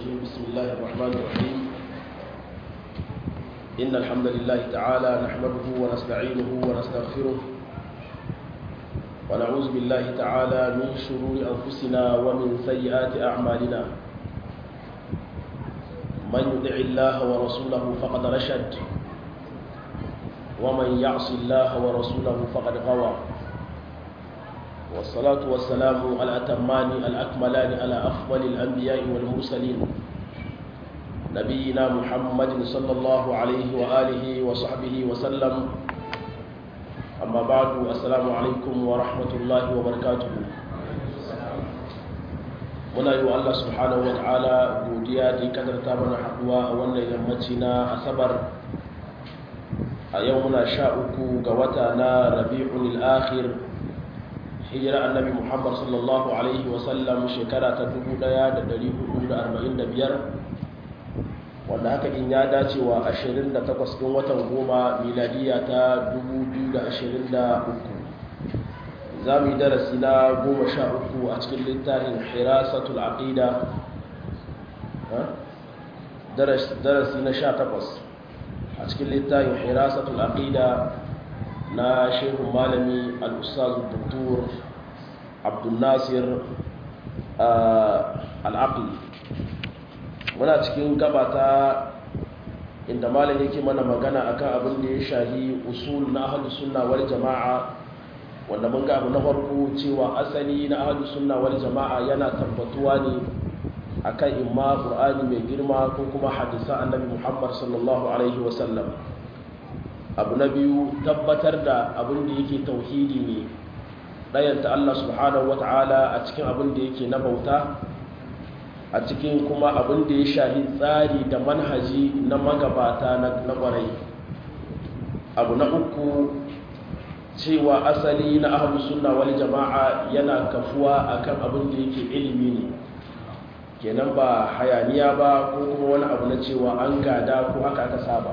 الرجيم بسم الله الرحمن الرحيم إن الحمد لله تعالى نحمده ونستعينه ونستغفره ونعوذ بالله تعالى من شرور أنفسنا ومن سيئات أعمالنا من يطع الله ورسوله فقد رشد ومن يعص الله ورسوله فقد غوى والصلاة والسلام على الأتمان الأكملان على أفضل الأنبياء والمرسلين نبينا محمد صلى الله عليه وآله وصحبه وسلم أما بعد السلام عليكم ورحمة الله وبركاته muna yi wa Allah subhanahu wa ta'ala godiya da ya kadarta mana haduwa a wannan yammaci na asabar a yau muna sha uku ga wata na rabi'un al-akhir hijira annabi muhammad sallallahu alaihi wasallam shekara ta 1445 wanda haka in ya dace wa 28 ɗin watan goma miladiya ta 2023 za mu yi darasi na goma sha uku a cikin littafin hirasatul aqida darasi na sha takwas a cikin littafin hirasatul aqida na shehun malami al-ustaz dr abdul nasir al-aqli muna cikin gabata inda malam yake mana magana akan abin da ya shahi usul na ahlus sunna wal jama'a wanda mun ga abu na farko cewa asali na ahlus sunna wal jama'a yana tabbatuwa ne akan imma qur'ani mai girma ko kuma hadisa annabi muhammad sallallahu alaihi wasallam abu na biyu tabbatar da abin da yake tauhidi ne ɗayanta Allah subhanahu wata'ala a cikin abin da yake na bauta a cikin kuma abin da ya shahi tsari da manhaji na magabata na ƙwarai abu na uku cewa asali na ahlus sunna wal jama'a yana kafuwa akan abin da yake ilimi ne kenan ba hayaniya ba ko kuma wani abu na cewa an gada ko haka aka saba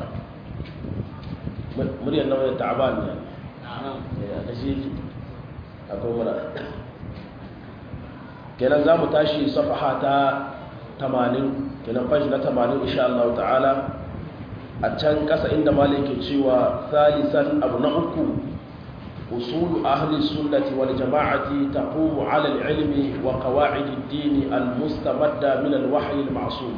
muryar na wani ta'aban ne a shi akwai mura kenan za mu tashi safaha ta 80 kenan fashi na 80 insha Allah ta'ala a can ƙasa inda malaikin cewa salisan abu na uku أصول أهل السنة والجماعة تقوم على العلم وقواعد الدين المستمدة من الوحي المعصوم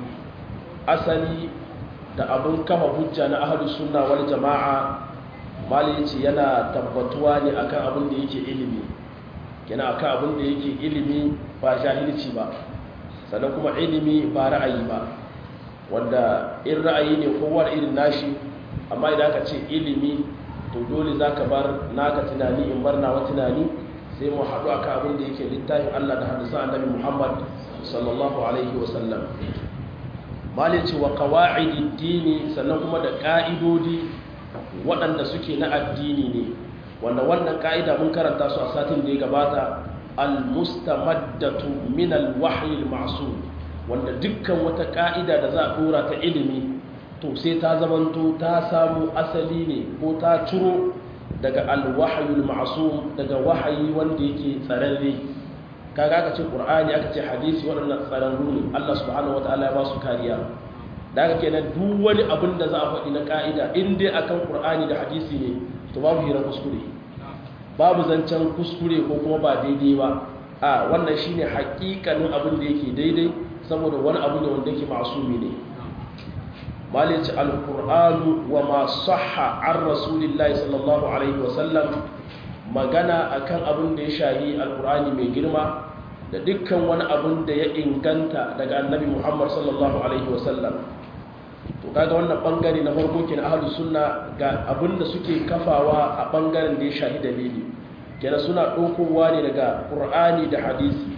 أسلي da abin kama hujja na ahlus sunna wal jama'a mali yace yana tabbatuwa ne akan abin da yake ilimi yana akan abin da yake ilimi ba jahilci ba sannan kuma ilimi ba ra'ayi ba wanda in ra'ayi ne kowa da irin nashi amma idan aka ce ilimi to dole za ka bar naka tunani in bar nawa tunani sai mu haɗu akan abin da yake littafin Allah da hadisan annabi Muhammad sallallahu alaihi wasallam malai ce wa qawaidid dini sannan kuma da ka'idodi waɗanda suke na addini ne wanda wannan ka'ida mun karanta su a satin da ya gabata al-mustamaddatu min al-wahyi al-ma'sum wanda dukkan wata ka'ida da za a dora ta ilimi to sai ta zamanto ta samu asali ne ko ta ciro daga alwahayul ma'sum daga wahayi wanda yake tsararre kaga aka ce qur'ani aka ce hadisi waɗannan tsararru ne Allah subhanahu wataala ya ba su kariya da haka kenan duk wani abin da za a faɗi na ka'ida in dai akan qur'ani da hadisi ne to babu hira kuskure babu zancen kuskure ko kuma ba daidai ba a wannan shine haƙiƙanin abin da yake daidai saboda wani abu ne wanda yake ma'sumi ne malici alkur'anu wa ma sahha an rasulillahi sallallahu alaihi wasallam magana akan abin da ya shahi alkur'ani mai girma da dukkan wani abin da ya inganta daga annabi muhammad sallallahu alaihi wasallam to kaga wannan bangare na farko kenan ahlus sunna ga abin da suke kafawa a bangaren da ya shahi dalili kenan suna ɗaukowa ne daga qur'ani da hadisi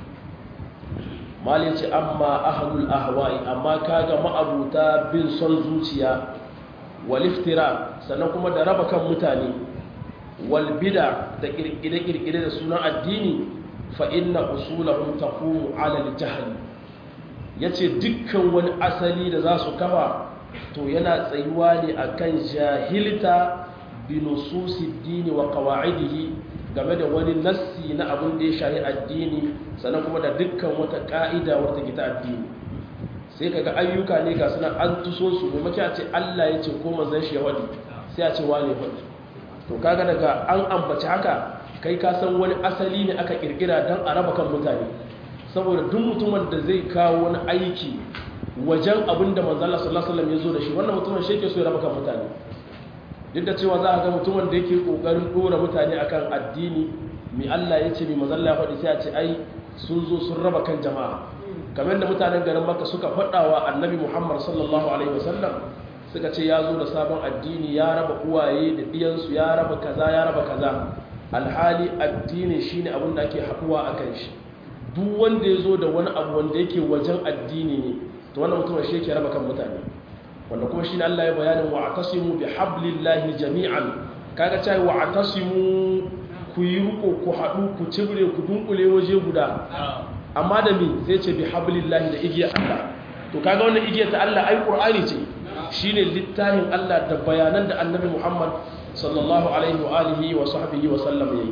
malin ce amma ahlul ahwa'i amma kaga ma'abuta bin son zuciya wal iftira sannan kuma da raba kan mutane wal bid'a da kirkire kirkire da sunan addini fa inna usulahum taqumu ala al jahl yace dukkan wani asali da za su kafa to yana tsayuwa ne akan jahilta bi nususi dini wa qawaidihi game da wani nassi na abin da ya shahi addini sannan kuma da dukkan wata ka'ida wata gita addini sai kaga ayyuka ne ga suna an tuso su maimakon a ce Allah ya ce ko manzon shi ya wadi sai a ce wane wadi to kaga daga an ambaci haka kai ka san wani asali ne aka kirkira don a raba kan mutane saboda duk mutumin da zai kawo wani aiki wajen abin da manzala sallallahu alaihi ya zo da shi wannan mutumin shi ke so ya raba kan mutane duk da cewa za a ga mutumin da yake kokarin dora mutane akan addini mai Allah ya ce mai manzala ya faɗi sai a ce ai sun zo sun raba kan jama'a kamar da mutanen garin Makka suka faɗawa annabi Muhammad sallallahu alaihi wasallam suka ce ya zo da sabon addini ya raba uwaye da ɗiyansu ya raba kaza ya raba kaza alhali addini shine abin da ake haɗuwa a kan shi duk wanda ya zo da wani abu wanda yake wajen addini ne to wannan mutum shi yake raba kan mutane wanda kuma shine Allah ya bayanin wa atasimu bi hablillahi jami'an kaga cewa wa atasimu ku yi ruko ku haɗu ku cibre ku dunkule waje guda amma da me sai ce bi hablillahi da igiyar Allah to kaga wannan igiyar ta Allah ai qur'ani ce shine littafin Allah da bayanan da annabi Muhammad sallallahu alaihi wa alihi wa sahbihi wa sallam yayi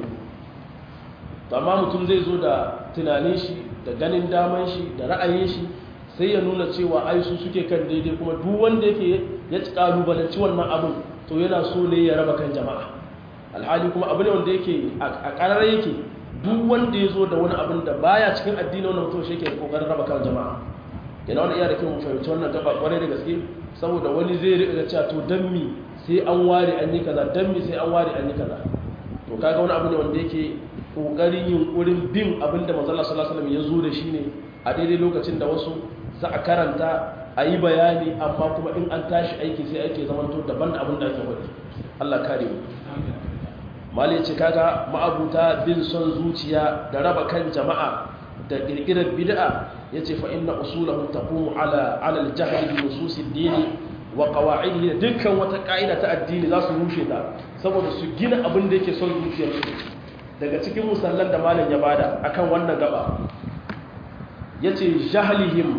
amma mutum zai zo da tunanin shi da ganin daman shi da ra'ayin shi sai ya nuna cewa ai su suke kan daidai kuma duk wanda yake ya kalubalanci wannan abin to yana so ne ya raba kan jama'a alhali kuma abu ne wanda yake a karar yake duk wanda ya zo da wani abin da baya cikin addini wannan mutum shi yake kokarin raba kan jama'a yana wani iya da kyau mu fahimci wannan gaba kwarai da gaske saboda wani zai riƙa cewa to dan mi sai an ware an yi kaza dan mi sai an ware an yi kaza to kaga wani abu ne wanda yake kokarin yunkurin bin abin da manzo Allah sallallahu alaihi wasallam ya zo da shi ne a daidai lokacin da wasu za a karanta a yi bayani amma kuma in an tashi aiki sai ake zamanto daban da abin da ake wadi Allah kare mu malai ce kaga ma'abuta bin son zuciya da raba kan jama'a da kirkirar bid'a yace fa inna usulahu taqumu ala ala al-jahl bi nusus ad-din wa qawa'idihi dukkan wata ka'ida ta addini za su rushe ta saboda su gina abin da yake son zuciyar su daga cikin musallan da malam ya bada akan wannan gaba yace jahlihim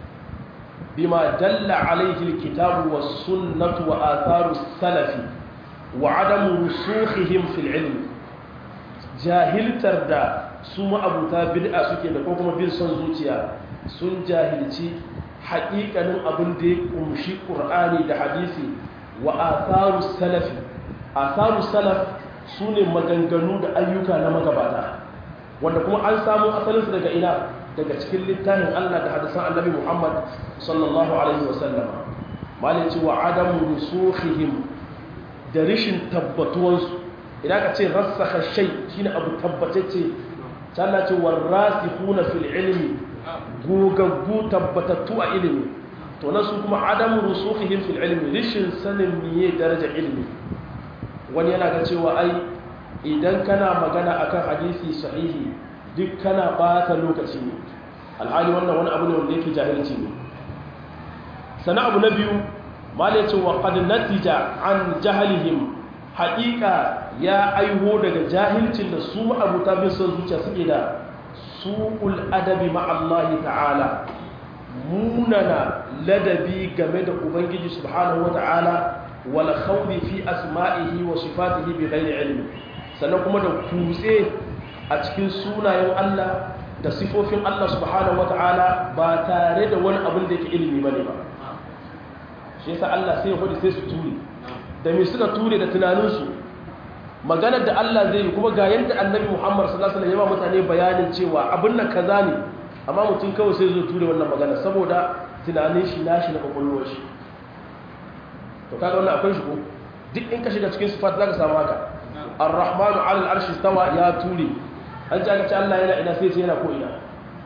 bima dalla alayhi al-kitab was sunnah wa atharu salafi wa adamu rusukhihim fil ilm jahiltar da su ma'abuta bid'a suke da ko kuma bin son zuciya sun jahilci haƙiƙanin abin da ya kumshi ƙur'ani da hadisi wa atharu salafi atharu salaf su ne maganganu da ayyuka na magabata wanda kuma an samu asalinsu daga ina daga cikin littafin Allah da hadisan annabi Muhammad sallallahu alaihi wasallam malin cewa adamu rusukhihim da rishin tabbatuwansu idan ka ce rassaka shay shine abu tabbatacce Allah ce warasikhuna fil ilmi gogaggu tabbatattu a ilimi to na su kuma adamu rusukhihim fil ilmi rishin sanin miye daraja ilmi wani yana ga cewa ai idan kana magana akan hadisi sahihi duk kana bata lokaci ne alhali wannan wani abu ne wanda yake jahilci ne sana abu na biyu mala ce wa qad natija an jahalihim haƙiƙa ya aiho daga jahilcin da su ma'abuta bin son zuciya suke da su'ul adabi ma'allahi ta'ala munana ladabi game da ubangiji subhanahu wa ta'ala wal khawdi fi asma'ihi wa sifatihi bi ghairi ilmi sannan kuma da kutse a cikin sunayen Allah da sifofin Allah subhanahu wa ta'ala ba tare da wani abin da yake ilimi bane ba shi yasa Allah sai ya hudu sai su ture da me suka ture da tunaninsu maganar da Allah zai yi kuma ga yadda annabi Muhammad sallallahu alaihi wasallam ya ba mutane bayanin cewa abin nan kaza ne amma mutum kawai sai zo ture wannan magana saboda tunanin shi nashi na kwakwalwar shi to kaga wannan akwai shi ko duk in ka shiga cikin sifat zaka samu haka ar-rahmanu 'ala al-arshi stawa ya ture an ji aka ce Allah yana ina sai ce yana ko ina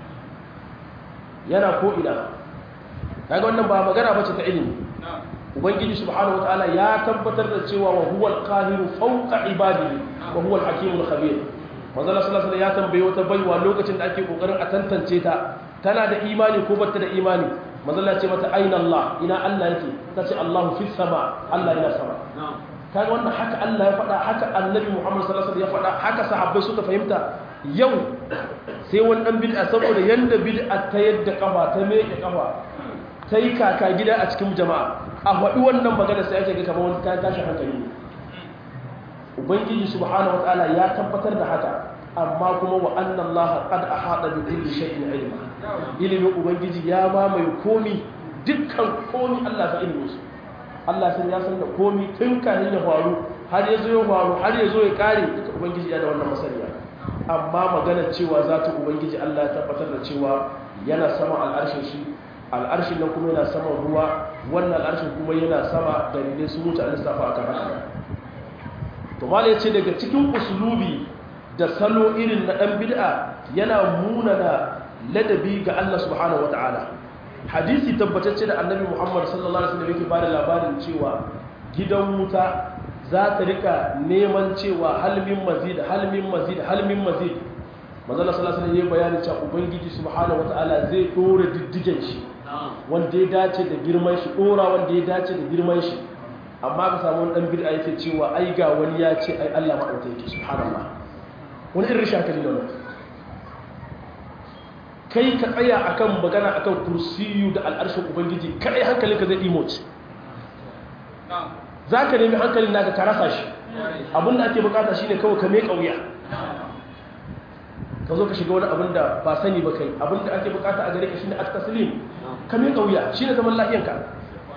yana ko ina kaga wannan ba magana bace ta ilimi ubangiji subhanahu wataala ya tabbatar da cewa wa huwal qahiru fawqa ibadihi wa huwal hakimul khabir manzo Allah sallallahu alaihi ya tambaye wata baiwa lokacin da ake kokarin a tantance ta tana da imani ko bata da imani manzo Allah ya ce mata aina Allah ina Allah yake tace Allahu fis sama Allah yana sama kaga wannan haka Allah ya faɗa haka annabi Muhammad sallallahu alaihi wasallam ya faɗa haka sahabbai suka fahimta yau sai wani dan bid'a saboda yanda bid'a ta yadda kafa ta meke kafa ta yi kaka gida a cikin jama'a a faɗi wannan magana sai ake ga kamar wani kayan tashi hankali ne ubangiji subhanahu wataala ya tabbatar da haka amma kuma wa anna Allah qad ahata bi kulli shay'in ilma ilimin ubangiji ya mamaye komi dukkan komi Allah sa ilimin su Allah sai ya san da komi tun kafin ya faru har ya zo ya faru har ya zo ya kare duka ubangiji ya da wannan masaniya amma magana cewa za ta ubangiji Allah ya tabbatar da cewa yana sama al'arshin shi al'arshin nan kuma yana sama ruwa wannan al'arshin kuma yana sama dalilai sun wuce a lissafa akan haka to mala yace daga cikin usulubi da salo irin na dan bid'a yana munana ladabi ga Allah subhanahu wataala hadisi tabbatacce da annabi Muhammad sallallahu alaihi wasallam yake bada labarin cewa gidan wuta za ta rika neman cewa halmin mazid halmin mazid halmin mazid manzala sallallahu alaihi wasallam ya bayani cewa ubangiji subhanahu wataala zai dora diddigen shi wanda ya dace da girman shi dora wanda ya dace da girman shi amma ka samu wani dan bid'a yake cewa ai ga wani ya ce ai Allah ma dauke yake subhanallah wani irin shakali ne wannan kai ka tsaya akan magana akan kursiyu da al'arshin ubangiji kai hankalinka zai emote za ka nemi hankalin naka ka rasa shi abinda ake bukata shine kawai ka mai kauya ka zo ka shiga wani abin da ba sani ba kai abin da ake bukata a gare ka shine at-taslim ka mai kauya shine zaman lafiyanka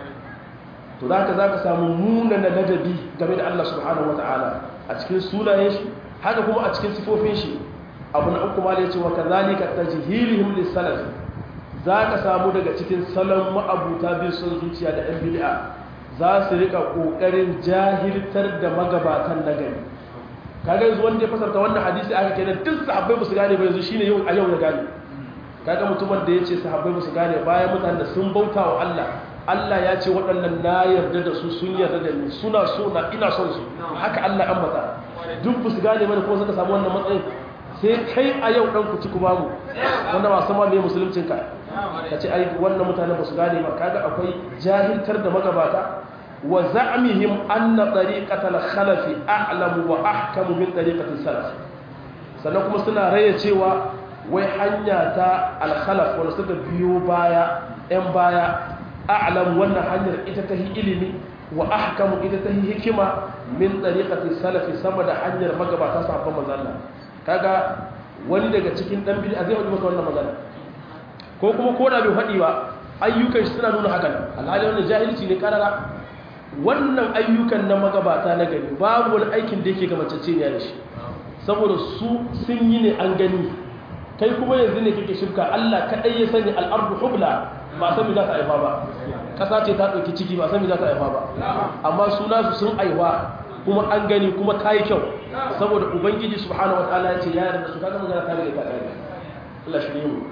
to zaka zaka samu munana ladabi game da Allah subhanahu wataala a cikin sunayen shi haka kuma a cikin sifofin shi abu na uku ma da yace wa kadhalika tajhilihim lis-salaf zaka samu daga cikin salon ma'abuta bin son zuciya da ɗan bid'a za su rika kokarin jahiltar da magabatan nagari kaga yanzu wanda ya fasarta wannan hadisi aka kenan duk sahabbai ba su gane ba yanzu shine yau a yau ya gane kaga mutumin da yace sahabbai ba su gane bayan mutanen da sun bauta wa Allah Allah ya ce waɗannan na yarda da su sun yarda da ni suna so na ina son su haka Allah an mata duk ba su gane ba ko suka samu wannan matsayin sai kai a yau dan ku ci ku bamu wanda ba sama me musuluncin ka kace ai wannan mutanen ba su gane ba kaga akwai jahiltar da magabata wa za'mihim anna tariqatal khalafi a'lamu wa ahkamu min tariqatis salaf sannan kuma suna raye cewa wai hanya ta al-khalaf wanda suka biyo baya ɗan baya a'lam wannan hanyar ita ta ilimi wa ahkamu ita ta hikima min tariqatis salaf sama da hanyar magabata sahabban manzon Allah kaga wani daga cikin dan bid'a zai faɗi maka wannan magana ko kuma ko da bai faɗi ba ayyukan shi suna nuna hakan alhali wannan jahilci ne karara wannan ayyukan na magabata na gari babu wani aikin da yake gamacece ne da shi saboda su sun yi ne an gani kai kuma yanzu ne kake shirka Allah kadai ya sani al'ardu hubla ba san me za ta haifa ba kasa ce ta dauki ciki ba san me za ta haifa ba amma suna su sun aiwa kuma an gani kuma ta yi kyau saboda ubangiji subhanahu wataala ya ce ya yarda su kaga magana ta rage ta kare Allah shirye mu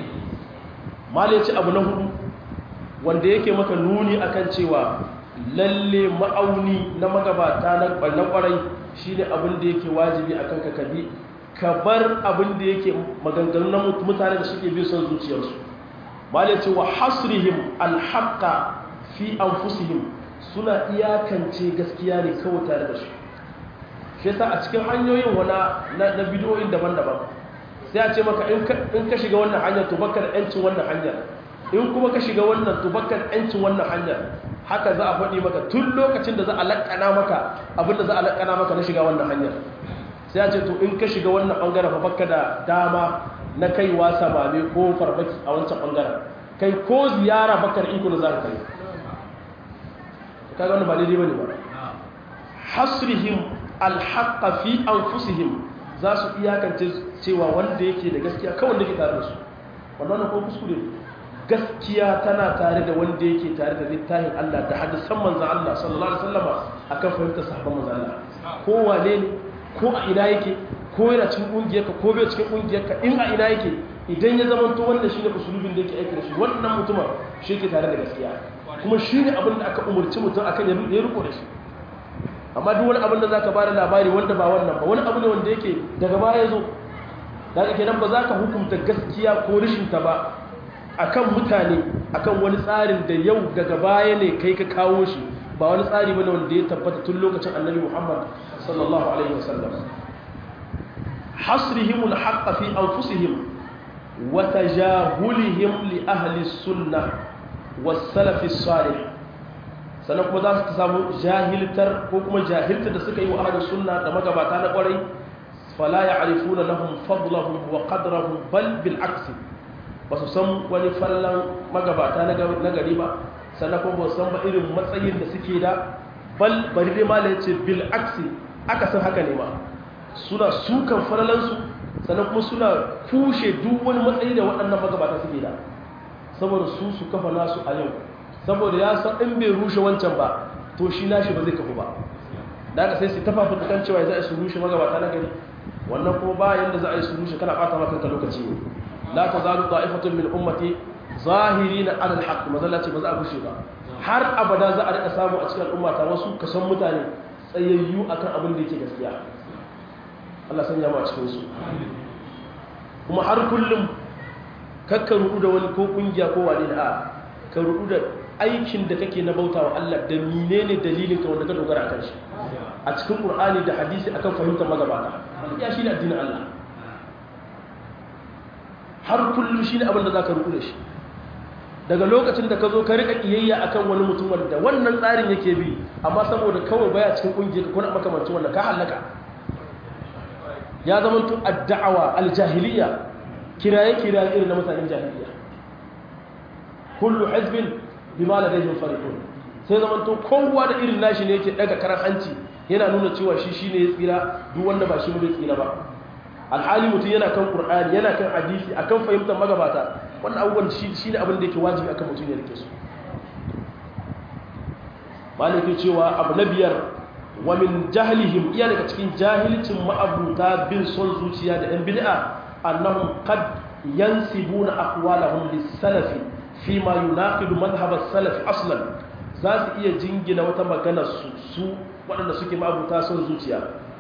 mali ya ce abu na hudu wanda yake maka nuni akan cewa lalle ma'auni na magabata na kwarai shine abin da yake wajibi akan ka kabi ka bar abin da yake maganganu na mutane da suke bin son zuciyarsu mali ya ce wa hasrihim alhaqa fi anfusihim suna iyakance gaskiya ne kawai tare da su shi yasa a cikin hanyoyin wana na bidiyoyin daban-daban sai a ce maka in ka shiga wannan hanyar to baka da yancin wannan hanyar in kuma ka shiga wannan to baka da yancin wannan hanyar haka za a faɗi maka tun lokacin da za a laƙana maka abin da za a laƙana maka na shiga wannan hanyar sai a ce to in ka shiga wannan ɓangaren fa baka da dama na kaiwa samame ko farmaki a wancan ɓangaren kai ko ziyara baka da iko da za ka kai kaga wannan ba daidai bane ba hasrihim alhaqqa fi anfusihim za su iyakance cewa wanda yake da gaskiya kawai da ke tare da su wannan ko kuskure gaskiya tana tare da wanda yake tare da littafin Allah da hadisan manzon Allah sallallahu alaihi wasallam akan fahimtar sahabban manzon Allah ko wane ne ko a ina yake ko yana cikin kungiyarka ko bai cikin kungiyarka in a ina yake idan ya zama to wannan shine usulubin da yake aiki da shi wannan mutumin shi yake tare da gaskiya kuma shi ne abin da aka umarci mutum akan ya riko da shi amma duk wani abin da za ka ba da labari wanda ba wannan ba wani abu ne wanda yake daga baya zo daga kenan ba za ka hukunta gaskiya ko rishinta ba akan mutane akan wani tsarin da yau daga baya ne kai ka kawo shi ba wani tsari bane wanda ya tabbata tun lokacin annabi muhammad sallallahu alaihi wasallam hasrihim alhaqq fi anfusihim wa tajahulihim li ahli sunnah wasalafi salih sannan kuma za su samu jahiltar ko kuma jahiltar da suka yi wa ahalin sunna da magabata na kwarai fala ya'rifuna lahum fadlahum wa qadrahum bal bil aksi ba su san wani fallan magabata na gari ba sannan kuma ba su san ba irin matsayin da suke da bal bari dai malai ce bil aksi aka san haka ne ma suna sukan falalansu sannan kuma suna kushe duk wani matsayi da waɗannan magabata suke da saboda su su kafa nasu a yau saboda ya san in bai rushe wancan ba to shi nashi ba zai kafu ba da aka sai su tafa fitukan cewa za a su rushe magabata na gari wannan kuma ba yanda za a yi su rushe kana ɓata maka lokaci ne la ta zalu ta'ifatun min ummati zahirina ala alhaq mazalla ce ba za a gushe ba har abada za a rika samu a cikin al'umma ta wasu kasan mutane tsayayyu akan abin da yake gaskiya Allah sanya mu a cikin su kuma har kullum kakka rudu da wani ko kungiya ko wani da a ka rudu da aikin da kake na bautawa Allah da menene dalilin ka wanda ka dogara akan shi a cikin Qur'ani da hadisi akan fahimtar magabata ya shi ne addinin Allah har kullum shi ne abin da za ka rudu da shi daga lokacin da ka zo ka rika kiyayya akan wani mutum wanda wannan tsarin yake bi amma saboda kawai baya cikin kungiyar ka kuna makamancin wanda ka halaka ya zama tun adda'awa aljahiliya kiraye kiraye irin na mutanen jahiliya kullu hizbin bima ladayhim farihun sai zama tun kowa da irin nashi ne yake daga karan hanci yana nuna cewa shi shine ya tsira duk wanda ba shi bai tsira ba alhali mutum yana kan qur'ani yana kan hadisi akan fahimtar magabata wannan abubuwan shi ne abin da yake wajibi akan mutum ya rike su maliki cewa abu na biyar wa min jahlihim iya daga cikin jahilcin ma'abuta bin son zuciya da yan bid'a annahum qad yansibuna aqwalahum lis-salafi fi ma yunaqidu madhhab as-salaf aslan za su iya jingina wata magana su su waɗanda suke ma'abuta son zuciya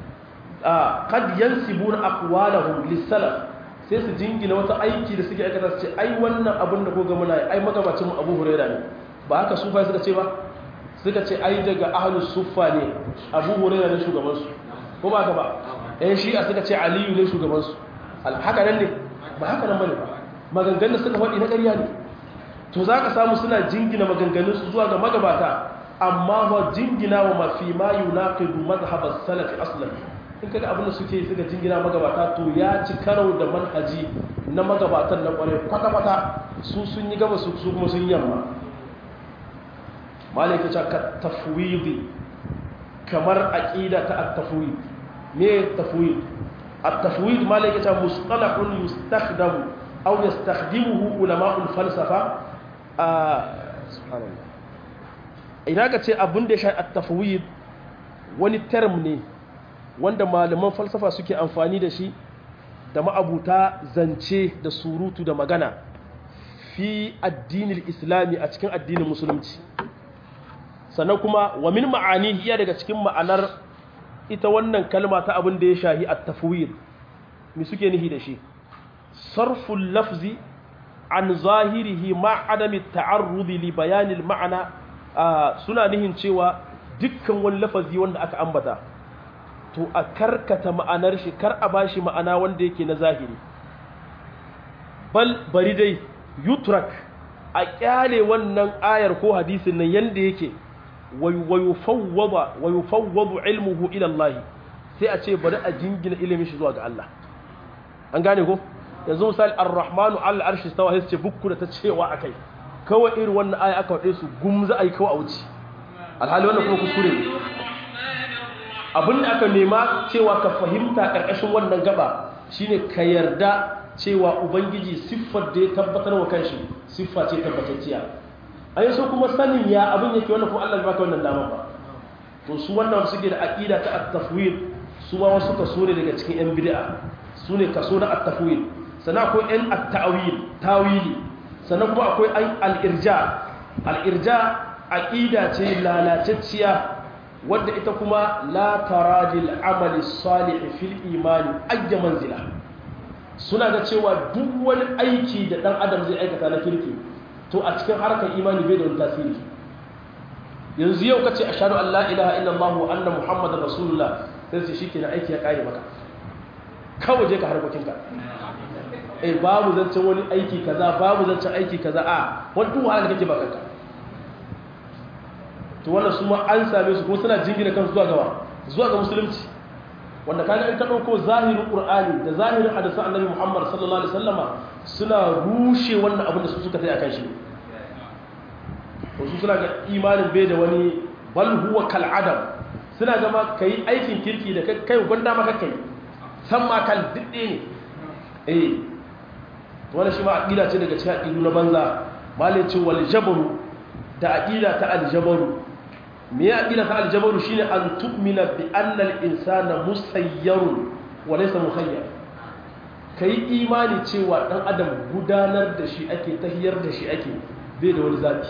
a qad yansibuna aqwalahum lis-salaf sai su jingina wata aiki da suke aikata su ce ai wannan abin da koga muna ai magabacin mu Abu Hurairah ne ba haka sufa suka ce ba suka ce ai daga ahlus suffa ne Abu Hurairah ne shugaban su ko ba haka ba ɗan shi'a suka ce Aliyu ne shugaban su haka nan ne ba haka nan bane ba maganganun suka faɗi na ƙarya ne to za ka samu suna jingina maganganun su zuwa ga magabata amma ba jingina wa mafi ma yunaqidu madhhab as-salaf aslan in kaga abin da suke suka jingina magabata to ya ci karo da manhaji na magabatan na kware kwata-kwata su sun yi gaba su kuma sun yamma malaka ce ka tafwidi kamar aqida ta at-tafwid me tafwid at-tafwid malaka ce mustalahun yustakhdamu aw yastakhdimuhu ulama'ul falsafa a subhanallah idan ka ce abin da ya sha at-tafwid wani term ne wanda malaman falsafa suke amfani da shi da ma'abuta zance da surutu da magana fi addinin islami a cikin addinin musulunci sannan kuma wa min ma'ani iya daga cikin ma'anar ita wannan kalma ta abin da ya shahi a tafwid mi suke nihi da shi sarful lafzi an zahirihi ma adami ta'arrudi li bayanil ma'ana suna nihin cewa dukkan wani lafazi wanda aka ambata to a karkata ma'anar shi kar a bashi ma'ana wanda yake na zahiri bal bari dai yutrak a kyale wannan ayar ko hadisin nan yanda yake wa yufawwadu ilmuhu ila Allah sai a ce bari a jingina ilimin shi zuwa ga Allah an gane ko yanzu misali ar-rahmanu al arshi stawa sai ce bukku da ta cewa akai kawai irin wannan aya aka wade su gumza ai kawai a wuce alhali wannan kuma kuskure ne abin da aka nema cewa ka fahimta ƙarƙashin wannan gaba shine ka yarda cewa ubangiji siffar da ya tabbatar wa kanshi siffa ce tabbatacciya a yi so kuma sanin ya abin yake wannan kuma Allah ya baka wannan dama ba to su wannan suke da aqida ta at-tafwid su ma wasu kaso ne daga cikin yan bid'a su ne kaso na at-tafwid sannan akwai yan at-ta'wil tawili sannan kuma akwai al-irja al-irja aqida ce lalacecciya wadda ita kuma la taradil amali salih fil imani ayya manzila suna ga cewa duk wani aiki da dan adam zai aikata na kirki to a cikin harkar imani bai da wani tasiri yanzu yau kace ashhadu an la ilaha illallah wa anna muhammadar rasulullah sai sai shikenan aiki ya kare maka kawai je ka harkokin ka eh babu zancen wani aiki kaza babu zancen aiki kaza a wani duk wahala da kake baka kanka to wannan su ma an same su kuma suna jingina kansu zuwa gaba zuwa ga musulunci wanda kaga in ka dauko zahirin qur'ani da zahirin hadisan annabi Muhammad sallallahu alaihi wasallama suna rushe wannan abin da su suka tayi akan shi to su suna ga imanin bai da wani bal huwa kal adam suna ga ma kai aikin kirki da kai gwanda maka kai san ma kal didde ne eh wannan shi ma aqida ce daga cikin aqidu na banza malai ce wal jabru da aqida ta al jabru me ya aqida ta al jabru shine an tu'mina bi anna al insana musayyarun wa laysa mukhayyar kai imani cewa dan adam gudanar da shi ake tahiyar da shi ake bai da wani zabi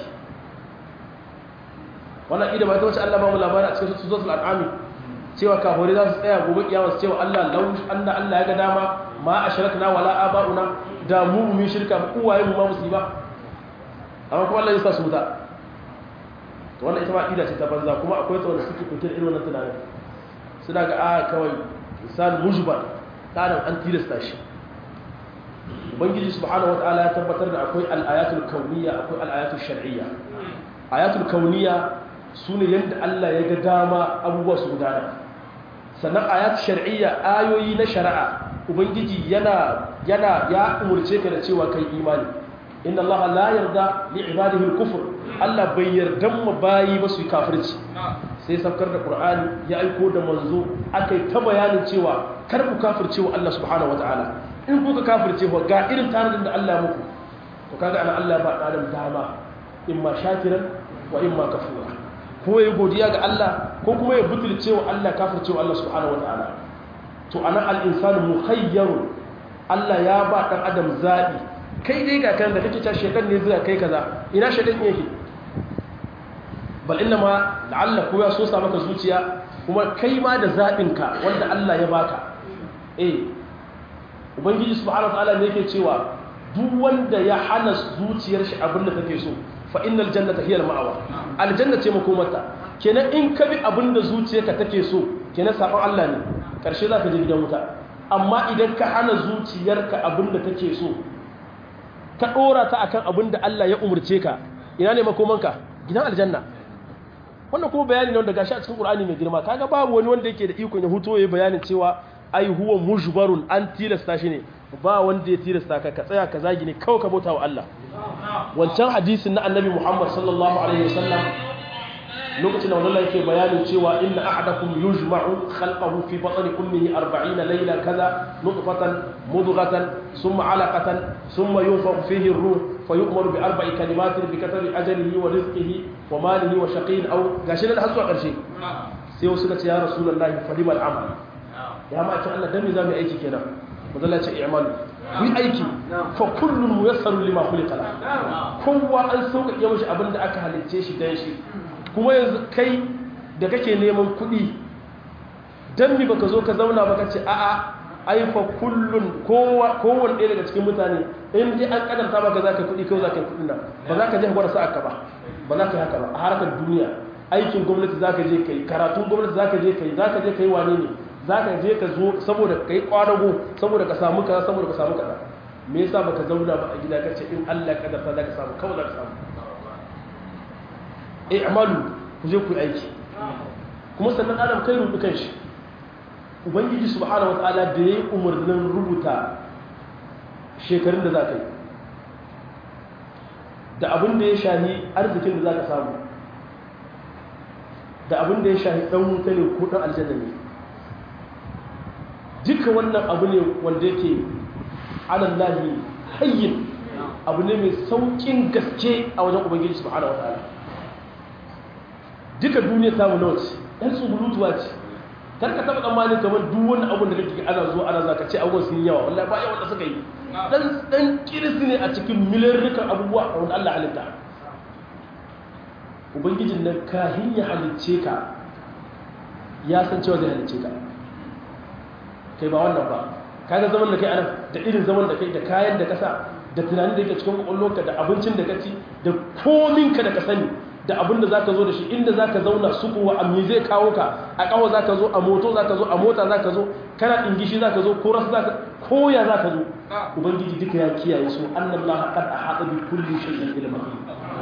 wannan aqida ba ta wace Allah ba mu labari a cikin suratul an'am cewa kafiri za su tsaya gobe kiyama su cewa Allah lau anna Allah ya ga dama ma ashrakna wala aba'una da mu mu shirka uwaye mu ma musiba amma kuma Allah ya sa su wuta to wannan ita ma aqida ce ta banza kuma akwai ta wanda suke kutar irin wannan tunanin suna ga a kawai insan mujbar kadan an tilasta shi ubangiji subhanahu wataala ya tabbatar da akwai al-ayatul kauniyya akwai al-ayatul shar'iyya ayatul kauniyya sune yanda Allah ya ga dama abubuwa su gudana sannan ayatul shar'iyya ayoyi na shari'a ubangiji yana yana ya umurce ka da cewa kai imani inna allaha la yarda li ibadihi al-kufr Allah bai yarda mu bayi ba su kafirci sai saukar da qur'ani ya aiko da manzo akai ta bayanin cewa kar ku kafirce wa Allah subhanahu wataala in kuka kafirce wa ga irin tarin da Allah muku to kaga ana Allah ba adam dama imma shakiran wa imma kafura ko ya godiya ga Allah ko kuma ya butulce wa Allah kafirce wa Allah subhanahu wataala to ana al'insanu mukhayyarun Allah ya ba ɗan adam zaɓi kai dai ga kan da kake ta shekan ne zuwa kai kaza ina shekan yake bal inna ma la'alla ko ya so sa maka zuciya kuma kai ma da zaɓinka wanda Allah ya baka eh ubangiji subhanahu wa ta'ala ne yake cewa duk wanda ya hana zuciyar shi abin da take so fa innal jannata hiya al-ma'wa aljanna ce makomarta kenan in ka bi abin da zuciyarka take so kenan sabon Allah ne karshe za ka je gidan wuta amma idan ka hana zuciyarka abin da take so ka ɗora ta akan abin da Allah ya umarce ka ina ne makomanka gidan aljanna wannan kuma bayani ne wanda gashi a cikin Qur'ani mai girma kaga babu wani wanda yake da ikon ya huto ya bayanin cewa ai huwa mujbarun an tilasta shi ne ba wanda ya tilasta ka ka tsaya ka zagi ne kawai ka bauta wa Allah wancan hadisin na annabi Muhammad sallallahu alaihi wasallam lokacin da wannan yake bayanin cewa inna ahadakum yujma'u khalqahu fi batni ummihi 40 layla kaza nutfatan mudghatan thumma 'alaqatan thumma yunfakhu fihi ar-ruh fayu'maru bi arba'i kalimatin bi katbi ajalihi wa rizqihi wa malihi wa shaqiyyin aw gashi da har zuwa karshe sai wasu suka ce ya rasulullahi fadimal amal ya ma ce Allah dan me zamu aiki kenan manzo ce i'malu ku aiki fa kullun muyassaru lima khuliqa la kowa an sauka ya mishi abinda aka halicce shi dan shi kuma yanzu kai da kake neman kuɗi don mi baka zo ka zauna baka ce a'a aifa kullun kowane ɗaya daga cikin mutane in dai an kadanta maka za ka kuɗi kawai za ka yi kuɗin nan ba za ka je gwada sa'aka ba ba za ka yi haka ba a harkar duniya aikin gwamnati za ka je ka yi karatun gwamnati za ka je ka yi za ka je ka yi wane ne za ka je ka zo saboda ka yi ƙwadago saboda ka samu kaza saboda ka samu kaza me yasa baka zauna ba a gida ka ce in Allah ya kadarta za ka samu kawai za ka samu i'malu ku je ku aiki kuma sannan adam kai rubu kanshi ubangiji subhanahu wataala da yayi umarnin rubuta shekarun da za ka yi da abin da ya shahi arzikin da za ka samu da abin da ya shahi dan wuta ne ko dan aljanna ne duka wannan abu ne wanda yake alallahi hayyin abu ne mai saukin gaske a wajen ubangiji subhanahu wataala duka duniya ta mu ce ɗan tsugulutuwa ce kar ka taɓa tsammanin kamar duk wani abun da kake ana zuwa ana zaka ce abubuwan sun yawa wallahi ba yawan da suka yi dan dan kirisi ne a cikin miliyarrukan abubuwa wanda Allah halitta ubangijin nan kahin ya halicce ka ya san cewa zai halicce ka kai ba wannan ba kaga zaman da kai anan da irin zaman da kai da kayan da kasa da tunanin da yake cikin kwakwalwarka da abincin da ka ci da kominka da ka sani da abin da za ka zo da shi inda za ka zauna su kuwa a zai kawo ka a kawo za ka zo a moto za ka zo a mota za ka zo kana ɗingishi za ka zo ko rasu za ka koya za ka zo ubangiji duka ya kiyaye su annan laha kad a haɗa bi kulli shayin ilma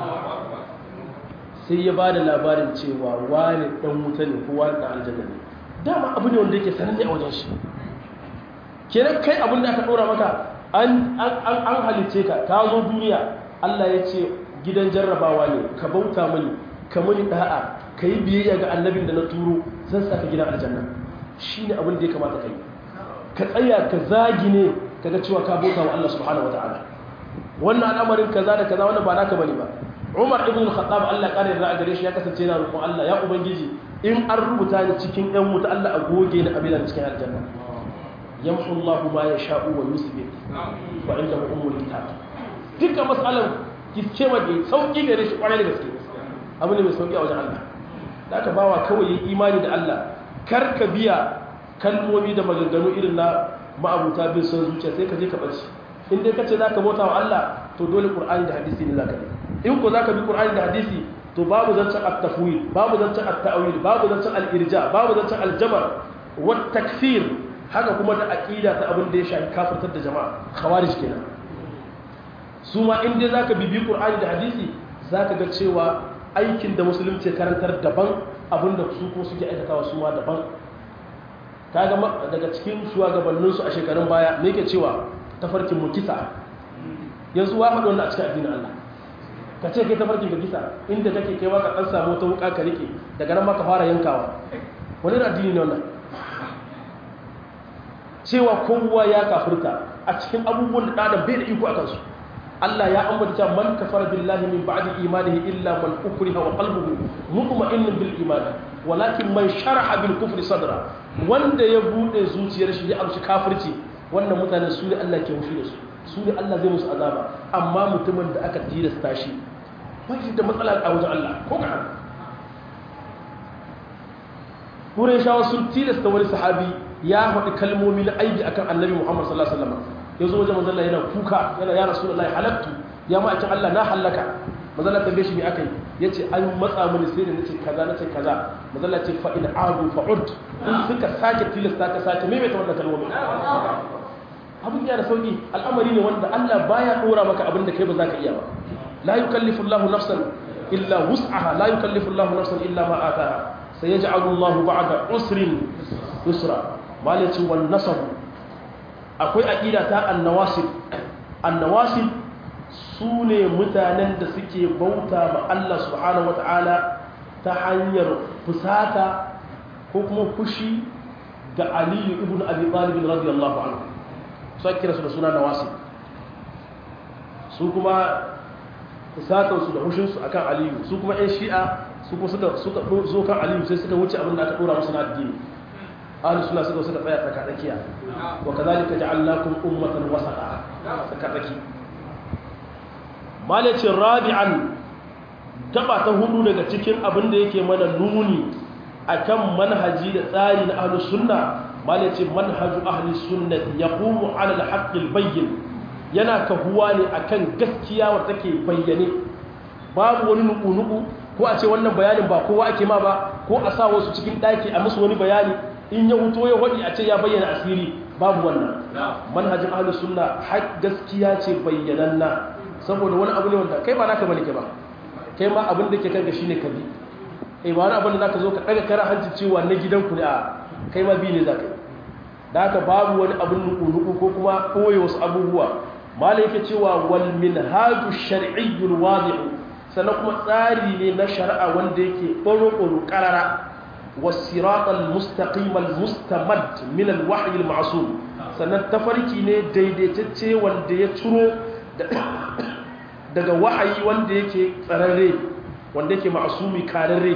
sai ya ba da labarin cewa wani ɗan wuta ne ko wani ɗan aljanna ne dama abu ne wanda yake sananne a wajen shi kenan kai abin da aka ɗora maka an halice ka ka zo duniya Allah ya ce gidan jarrabawa ne ka bauta mani ka mani da'a ka yi biyayya ga annabin da na turo zan saka gidan aljanna shi ne abin da ya kamata ka yi ka tsaya ka zagi ne ka ga cewa ka bauta wa Allah subhanahu wa ta'ala wannan al'amarin kaza da kaza wannan ba naka bane ba Umar ibn al-Khattab Allah kare da gare shi ya kasance yana roƙon Allah ya ubangiji in an rubuta ni cikin ɗan wuta Allah a goge ni abin cikin aljanna yamhu Allah ma yasha'u wa yusbit wa inda ummul kitab dukkan mas'alan kiske ma da sauki gare shi kwarai da gaske abu ne mai sauki a wajen Allah da aka bawa kawai yi imani da Allah kar ka biya kalmomi da maganganu irin na ma'abuta bin son zuciya sai ka je ka bace in dai kace zaka bauta wa Allah to dole Qur'ani da hadisi ne zaka bi in ko zaka bi Qur'ani da hadisi to babu zancen at-tafwid babu zancen at-ta'wil babu zancen al-irja babu zancen al-jabar wa takfir haka kuma da aqida ta abin da ya shafi kafirtar da jama'a khawarij kenan su ma in dai zaka bibi Qur'ani da hadisi zaka ga cewa aikin da musulunci karantar daban abinda su ko suke aikatawa su ma daban kaga daga cikin shugabanninsu a shekarun baya me yake cewa tafarkin mu kisa yanzu wa faɗi wannan a cikin addinin Allah ka ce kai tafarkin ka kisa inda kake kai ka ɗan samu wata wuka ka rike daga nan ma ka fara yankawa wani addini ne wannan cewa kowa ya kafirta a cikin abubuwan da ɗadan bai da iko a kansu Allah ya ambata cewa man kafara billahi min ba'di imanihi illa man ukriha wa qalbuhu mutma'innun bil iman walakin man sharaha bil kufri sadra wanda ya bude zuciyar shi ya amshi kafirci wannan mutane su ne Allah ke hushi da su su ne Allah zai musu azaba amma mutumin da aka tilasta shi ba shi da matsala a wajen Allah ko ka Qurayshawa sun tilasta wani sahabi ya faɗi kalmomi na aibi akan Annabi Muhammad sallallahu alaihi wasallam yazo wajen manzon Allah yana kuka yana ya Rasulullahi halaktu ya ma akin Allah na halaka manzon Allah tambaye shi me akai yace an matsa mini sai da nace kaza nace kaza manzon Allah ce fa in adu fa ud in suka sake tilasta ka sake maimaita wannan kalmomi abin ya da sauki al'amari ne wanda Allah baya dora maka abin da kai ba za ka iya ba la yukallifu Allahu nafsan illa wus'aha la yukallifu Allahu nafsan illa ma ataha sayaj'alu Allahu ba'da usrin yusra malaci wan nasab akwai aqida ta annawasib annawasib sune mutanen da suke bauta ma Allah subhanahu wataala ta hanyar fusata ko kuma fushi ga Ali ibn Abi Talib radiyallahu anhu sai kira su da suna nawasib su kuma fusatansu da hushinsu akan aliyu su kuma 'yan shi'a su kuma suka suka zo kan aliyu sai suka wuce abin da aka dora musu na addini ahlus sunna suka suka tsaya tsaka tsakiya wa kadhalika ja'alnakum ummatan wasata tsaka tsaki malacin rabi'an gaba ta hudu daga cikin abin da yake mana nuni akan manhaji da tsari na ahlus sunna malacin manhaju ahli sunnati yaqumu ala al-haqqil bayyin yana kahuwa ne akan gaskiya wadda take bayyane babu wani nuku-nuku ko a ce wannan bayanin ba kowa ake ma ba ko a sa wasu cikin ɗaki a musu wani bayani in ya huto ya waɗi a ce ya bayyana asiri babu wannan manhajin ahlus sunna har gaskiya ce bayyananna saboda wani abu ne wanda kai ba naka bane ke ba kai ma abin da ke kanka shine ka bi eh ba wani abin da zaka zo ka daga kara hanci cewa na gidanku ne a kai ma bi ne zaka yi da haka babu wani abin nuku-nuku ko kuma ɓoye wasu abubuwa malai yake cewa wal minhaju shar'iyyul wadih sannan kuma tsari ne na shari'a wanda yake baro-baro karara wasiratal mustaqim al mustamad min al wahyi al ma'sum sannan tafarki ne daidaitacce wanda ya ciro daga wahayi wanda yake tsararre wanda yake ma'sumi kararre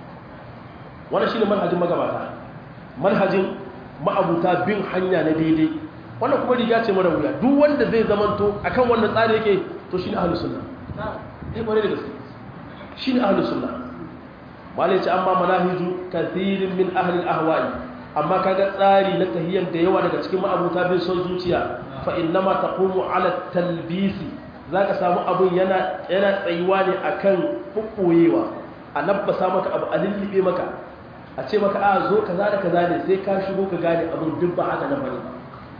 wannan shine manhajin magabata manhajin ma'abuta bin hanya na daidai wannan kuma riga ce mara wuya duk wanda zai zamanto akan wannan tsari yake to shine ahlus sunna eh kware da gaske shine ahlus sunna malai ce amma manahiju kathirin min ahli al-ahwa'i amma kaga tsari na tahiyyan da yawa daga cikin ma'abuta bin son zuciya fa innama taqumu ala talbisi zaka samu abun yana yana tsayuwa ne akan fukoyewa a nabbasa maka abu a lullube maka a ce maka a zo kaza da kaza ne sai ka shigo ka gane abun duk ba haka nan bane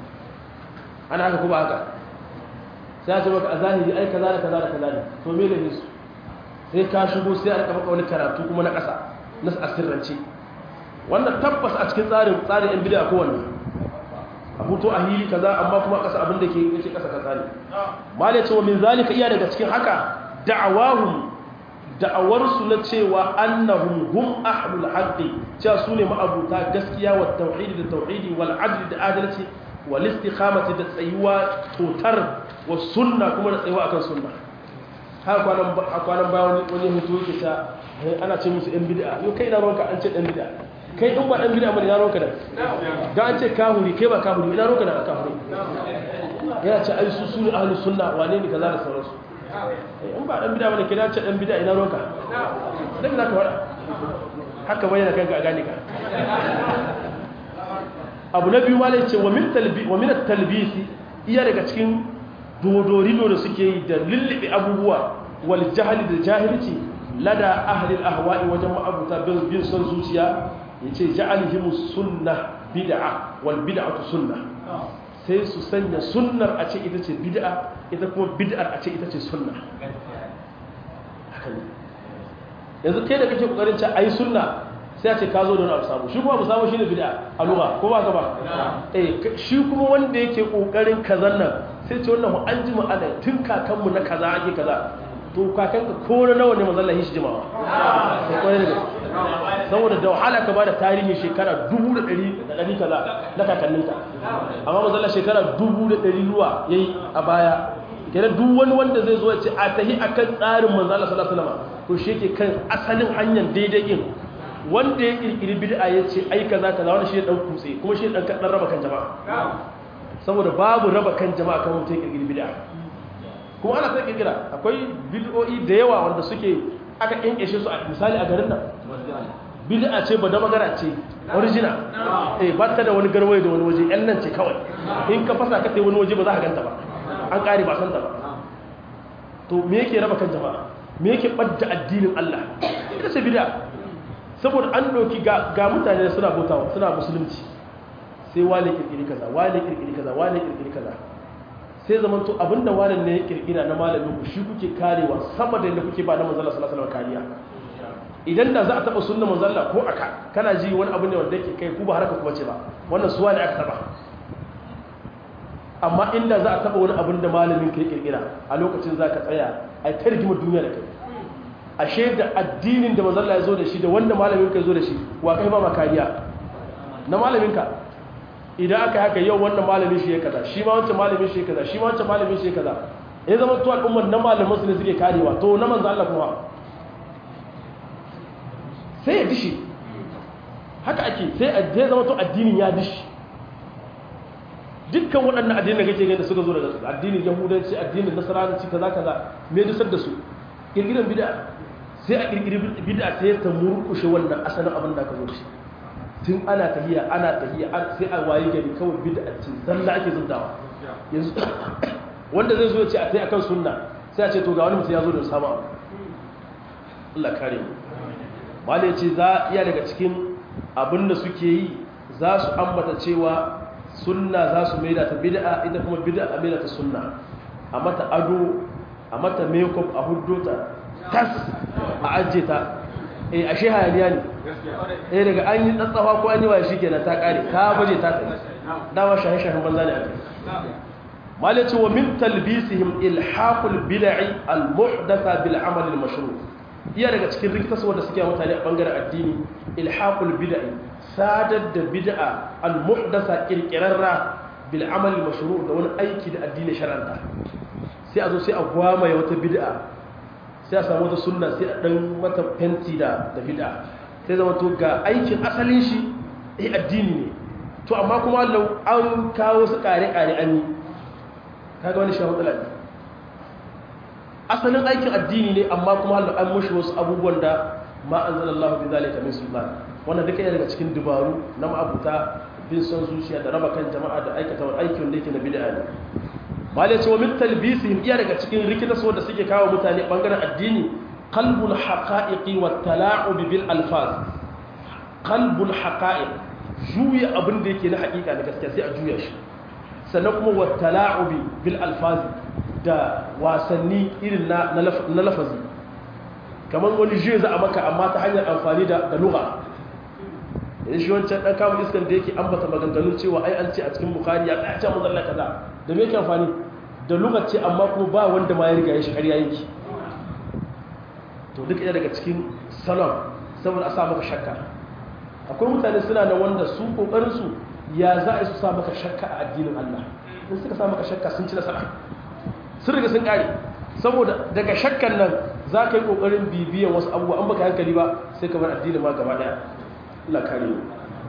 ana haka kuma haka sai a ce maka a zahiri ai kaza da kaza da kaza ne to me ne su sai ka shigo sai a rika maka wani karatu kuma na ƙasa na asirrance wannan tabbas a cikin tsarin tsarin yan bid'a kowanne a hutu a hili kaza amma kuma kasa abin da ke yake kasa kasa ne malai cewa min zalika iya daga cikin haka da'awahum da'awarsu na cewa annahum hum ahlul haqqi cewa su ne ma'abuta gaskiya wa tauhidi da tauhidi wal adli da adalci wal istiqamati da tsayuwa totar wa sunna kuma da tsayuwa akan sunna har kwanan kwanan bayan wani hutu yake ta ana ce musu yan bid'a yau kai na ronka an ce dan bid'a kai in ba dan bid'a bane na ronka da ga an ce kahuri kai ba kahuri ina ronka da kahuri yana ce ai su su ne ahlus sunna wane ne kaza da sauransu in ba dan bid'a bane kai na ce dan bid'a ina ronka dan bid'a ka wada haka bayyana kanka a gane ka abu na biyu malai ce wa min talbi wa min at-talbisi iya daga cikin dodorido da suke yi da lullube abubuwa wal jahali da jahilci lada ahlil ahwa'i wajen ma'abuta bin son zuciya yace ja'alhimus sunna bid'a wal bid'atu sunna sai su sanya sunnar a ce ita ce bid'a ita kuma bid'ar a ce ita ce sunna haka ne yanzu kai da kake kokarin ce ayi sunna sai a ce ka zo da wani abu samu shi kuma abu samu shine bid'a a lugha ko ba ka ba eh shi kuma wanda yake kokarin kazan nan sai ce wannan mu an ji mu ana tun kakanmu na kaza ake kaza to kakanka ko na nawa ne manzon Allah shi jimawa sai kwarai da saboda da wahala ka bada tarihin shekara 1100 kaza na kakanninka amma manzon Allah shekara 1100 ruwa yayi a baya kenan duk wani wanda zai zo ya ce a tahi akan tsarin manzon Allah sallallahu alaihi wasallam to shi yake kan asalin hanyar daidai din wanda ya kirkiri bid'a ya ce ai kaza kaza wanda shi ya dan kutse kuma shi dan dan raba kan jama'a saboda babu raba kan jama'a kan mutum ya kirkiri bid'a kuma ana sai kirkira akwai bid'o'i da yawa wanda suke aka kinkeshe su a misali a garin nan bid'a ce ba da magana ce original eh ba ta da wani garwaye da wani waje yan nan ce kawai in ka fasa ka tai wani waje ba za ka ganta ba an kare ba san ta ba to me yake raba kan jama'a me yake badda addinin Allah ita ce bid'a saboda an doki ga ga mutane suna bautawa suna musulunci sai wale kirkiri kaza wale kirkiri kaza wale kirkiri kaza sai zaman to abinda wani ne ya kirkira na malamin ku shi kuke karewa sama da yadda kuke ba na manzala sallallahu alaihi kariya idan da za a taba sunna manzala ko aka kana ji wani abu ne wanda yake kai ku ba haraka kuma ce ba wannan suwa ne aka taba amma inda za a taba wani abin da malamin ka ya kirkira a lokacin za ka tsaya a ta rigimar duniya da kai ashe da addinin da manzala ya zo da shi da wanda malamin ka ya zo da shi wa kai ba ma kariya na malamin ka idan aka haka yau wannan malamin shi ya kaza shi ma wancan malamin shi ya kaza shi ma wancan malamin shi ya kaza ya zama to al'ummar na malamin su ne suke karewa to na manzo Allah kuma sai ya dishi haka ake sai a je zama to addinin ya dishi dukkan waɗannan addinin da kake gani da suka zo daga addinin yahudanci addinin nasaranci kaza kaza me dusar da su kirkiran bid'a sai a kirkiri bid'a sai ta murkushe wannan asalin abin da ka zo shi tun ana tahiya ana tahiya sai a waye gari kawai bid'a ce zalla ake zuntawa yanzu wanda zai zo ya ce a tai akan sunna sai a ce to ga wani mutum ya zo da sama Allah kare mu malai ce za iya daga cikin abin da suke yi za su ambata cewa sunna za su maida ta bid'a ita kuma bid'a a maida ta sunna a mata ado a mata makeup a huddota tas a ajiye ta eh ashe hayaniya ne eh daga an yi tsatsafa ko an yi wa shi kenan ta kare ta baje ta tsaye dama shahe-shahen banza ne a kai malaci wa min talbisihim ilhaqul bid'i al-muhdatha bil amal al-mashru iya daga cikin rikitarsu wanda suke mutane a bangaren addini ilhaqul bid'i sadar da bid'a al-muhdatha kirkirarra bil amal al-mashru da wani aiki da addini shar'anta sai a zo sai a gwamaye wata bid'a sai a samu wata sunna sai a dan mata fenti da da bid'a sai zama to ga aikin asalin shi eh addini ne to amma kuma lau an kawo su kare kare an yi kaga wani shi matsala ne asalin aikin addini ne amma kuma lau an mushi wasu abubuwan da ma anzalallahu bi zalika min sultan wannan duka yana daga cikin dubaru na ma'abuta bin son zuciya da raba kan jama'a da aikata wani aiki wanda yake na bid'a ne mal ya ce wa min talbisihim iya daga cikin rikitas wanda suke kawo mutane bangaren addini qalbul haqa'iqi wat tala'ub bil alfaz qalbul haqa'iq juya abin da yake na hakika na gaskiya sai a juya shi sannan kuma wat tala'ub bil alfaz da wasanni irin na na lafazi kamar wani juya za a maka amma ta hanyar amfani da da lugha yanzu shi wancan dan kama iskan da yake ambata maganganun cewa ai an ce a cikin bukhari ya tsaya ce manzon Allah kaza da me yake amfani da lokaci amma kuma ba wanda ma ya riga ya shi ƙarya yake to duk ɗaya daga cikin salon saboda a sa maka shakka akwai mutane suna da wanda su kokarin su ya za a su sa maka shakka a addinin Allah in suka sa maka shakka sun ci nasara sun riga sun kare saboda daga shakkan nan za ka yi kokarin bibiyan wasu abubuwa an baka hankali ba sai ka bar addinin ma gaba daya Allah kare mu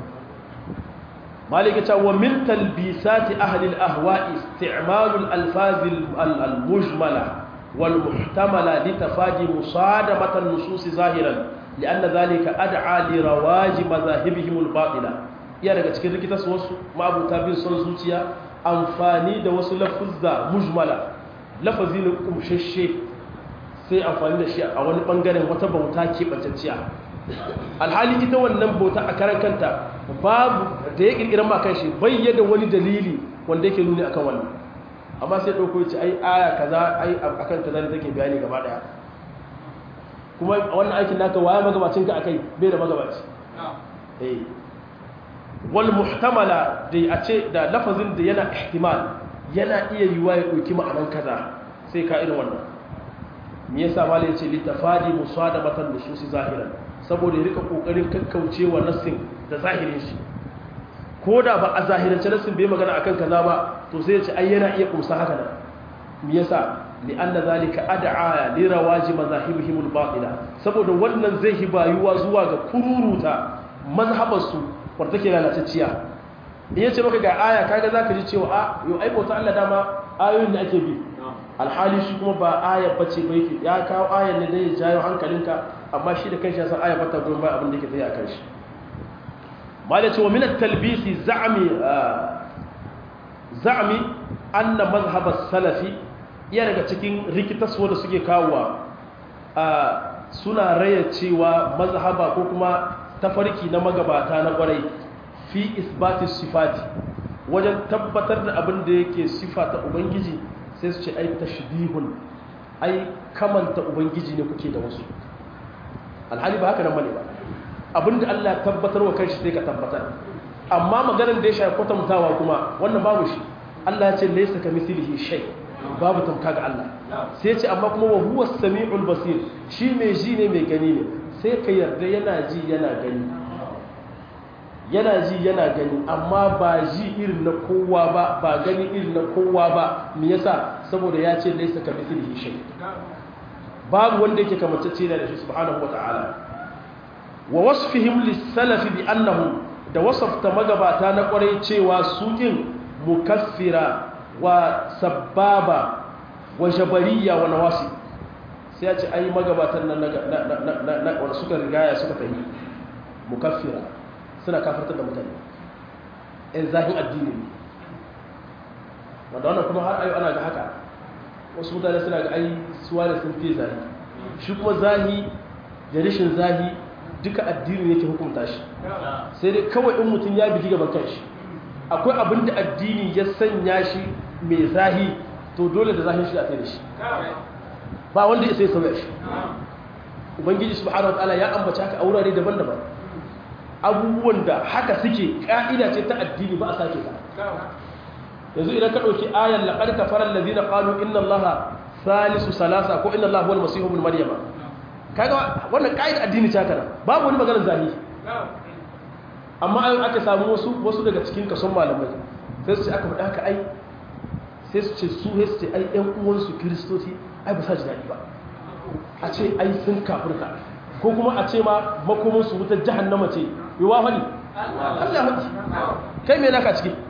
malika ta wa min talbisati ahli al-ahwa'i isti'malu al-alfaz al-mujmala wal muhtamala li tafadi musadamata an-nusus zahiran لأن ذلك أدعى لرواج مذاهبهم الباطلة iya daga cikin rikitas wasu ma'abuta bin son zuciya amfani da wasu lafuzza mujmala lafazi ne kumshashe sai amfani da shi a wani bangaren wata bauta keɓantacciya alhali ita wannan bauta a karan kanta babu da ya ƙirƙirar makan shi bayyada wani dalili wanda yake nuni akan wannan amma sai ɗauko ce ai aya kaza ai akan kaza ne take bayani gaba ɗaya kuma wannan aikin naka waye magabacin ka akai bai da magabaci eh wal muhtamala dai a ce da lafazin da yana ihtimal yana iya yiwa ya dauki ma'anan kaza sai ka irin wannan me yasa malai yace li tafadi musadamatan nususi zahiran saboda ya rika kokarin kakkaucewa nassin da zahirin shi ko da ba a zahirance nassin bai magana akan kaza ba to sai ya ce ai yana iya kumsa haka nan me yasa لأن ذلك أدعى لرواج مذاهبهم الباطلة saboda wannan zai hibayuwa zuwa ga kururuta mazhabarsu wanda take lalatacciya in yace maka ga aya kaga zaka ji cewa a yo ai bauta Allah dama ayoyin da ake bi alhali shi kuma ba aya bace ba yake ya kawo ayan ne dai ya jayo hankalinka amma shi da kanshi ya san aya bata gurin ba abin da yake tsaye a kanshi malai ce wa min at-talbisi za'mi za'mi anna mazhab as-salafi iya daga cikin rikitaswa da suke kawowa suna raya cewa mazhaba ko kuma tafarki na magabata na kwarai fi isbati sifati wajen tabbatar da abin da yake sifata ubangiji sai su ce ai tashbihun ai kamanta ubangiji ne kuke da wasu alhali ba haka nan bane ba abinda Allah tabbatar wa kanshi sai ka tabbatar amma maganar da ya shafi kwatantawa kuma wannan babu shi Allah ya ce laysa kamithlihi shay' babu tamka ga Allah sai ce amma kuma wa huwa sami'ul basir shi mai ji ne mai gani ne sai ka yarda yana ji yana gani yana ji yana gani amma ba ji irin na kowa ba ba gani irin na kowa ba me yasa saboda ya ce laysa ka mithlihi shay babu wanda yake kamantacce da shi subhanahu wata'ala wa wasfihim lis-salaf bi annahu da wasafta magabata na kwarai cewa su din mukaffira wa sababa wa jabariya wa nawasi sai ya ce ai magabatan nan na wanda suka rigaya suka tafi mukaffira suna kafartar da mutane in zahin addini ne wanda wannan kuma har ayo ana ga haka wasu mutane suna ga ai suwa da sun fi zahi shi kuma zahi da rashin zahi duka addini yake hukunta shi sai dai kawai in mutum ya bigi gaban kanshi akwai abin da addini ya sanya shi mai zahi to dole da zahin shi a tsaye da shi ba wanda ya sai sauya shi ubangiji subhanahu wataala ya ambaci haka a wurare daban-daban abubuwan da haka suke ka'ida ce ta addini ba a sake ta yanzu idan ka ɗauki ayan laƙar kafarar lazina ƙalu inna allaha salisu salasa ko inna allaha wal masihu bin maryama kaga wannan ka'ida addini ta kana babu wani maganar zahi amma ayon aka samu wasu wasu daga cikin kason malamai sai su ce aka faɗa haka ai sai su ce su sai su ce ai ƴan uwansu kiristoci ai ba sa ji daɗi ba a ce ai sun kafirta ko kuma a ce ma makomansu wutar jahannama ce yi wa faɗi Allah faɗi kai mai naka ciki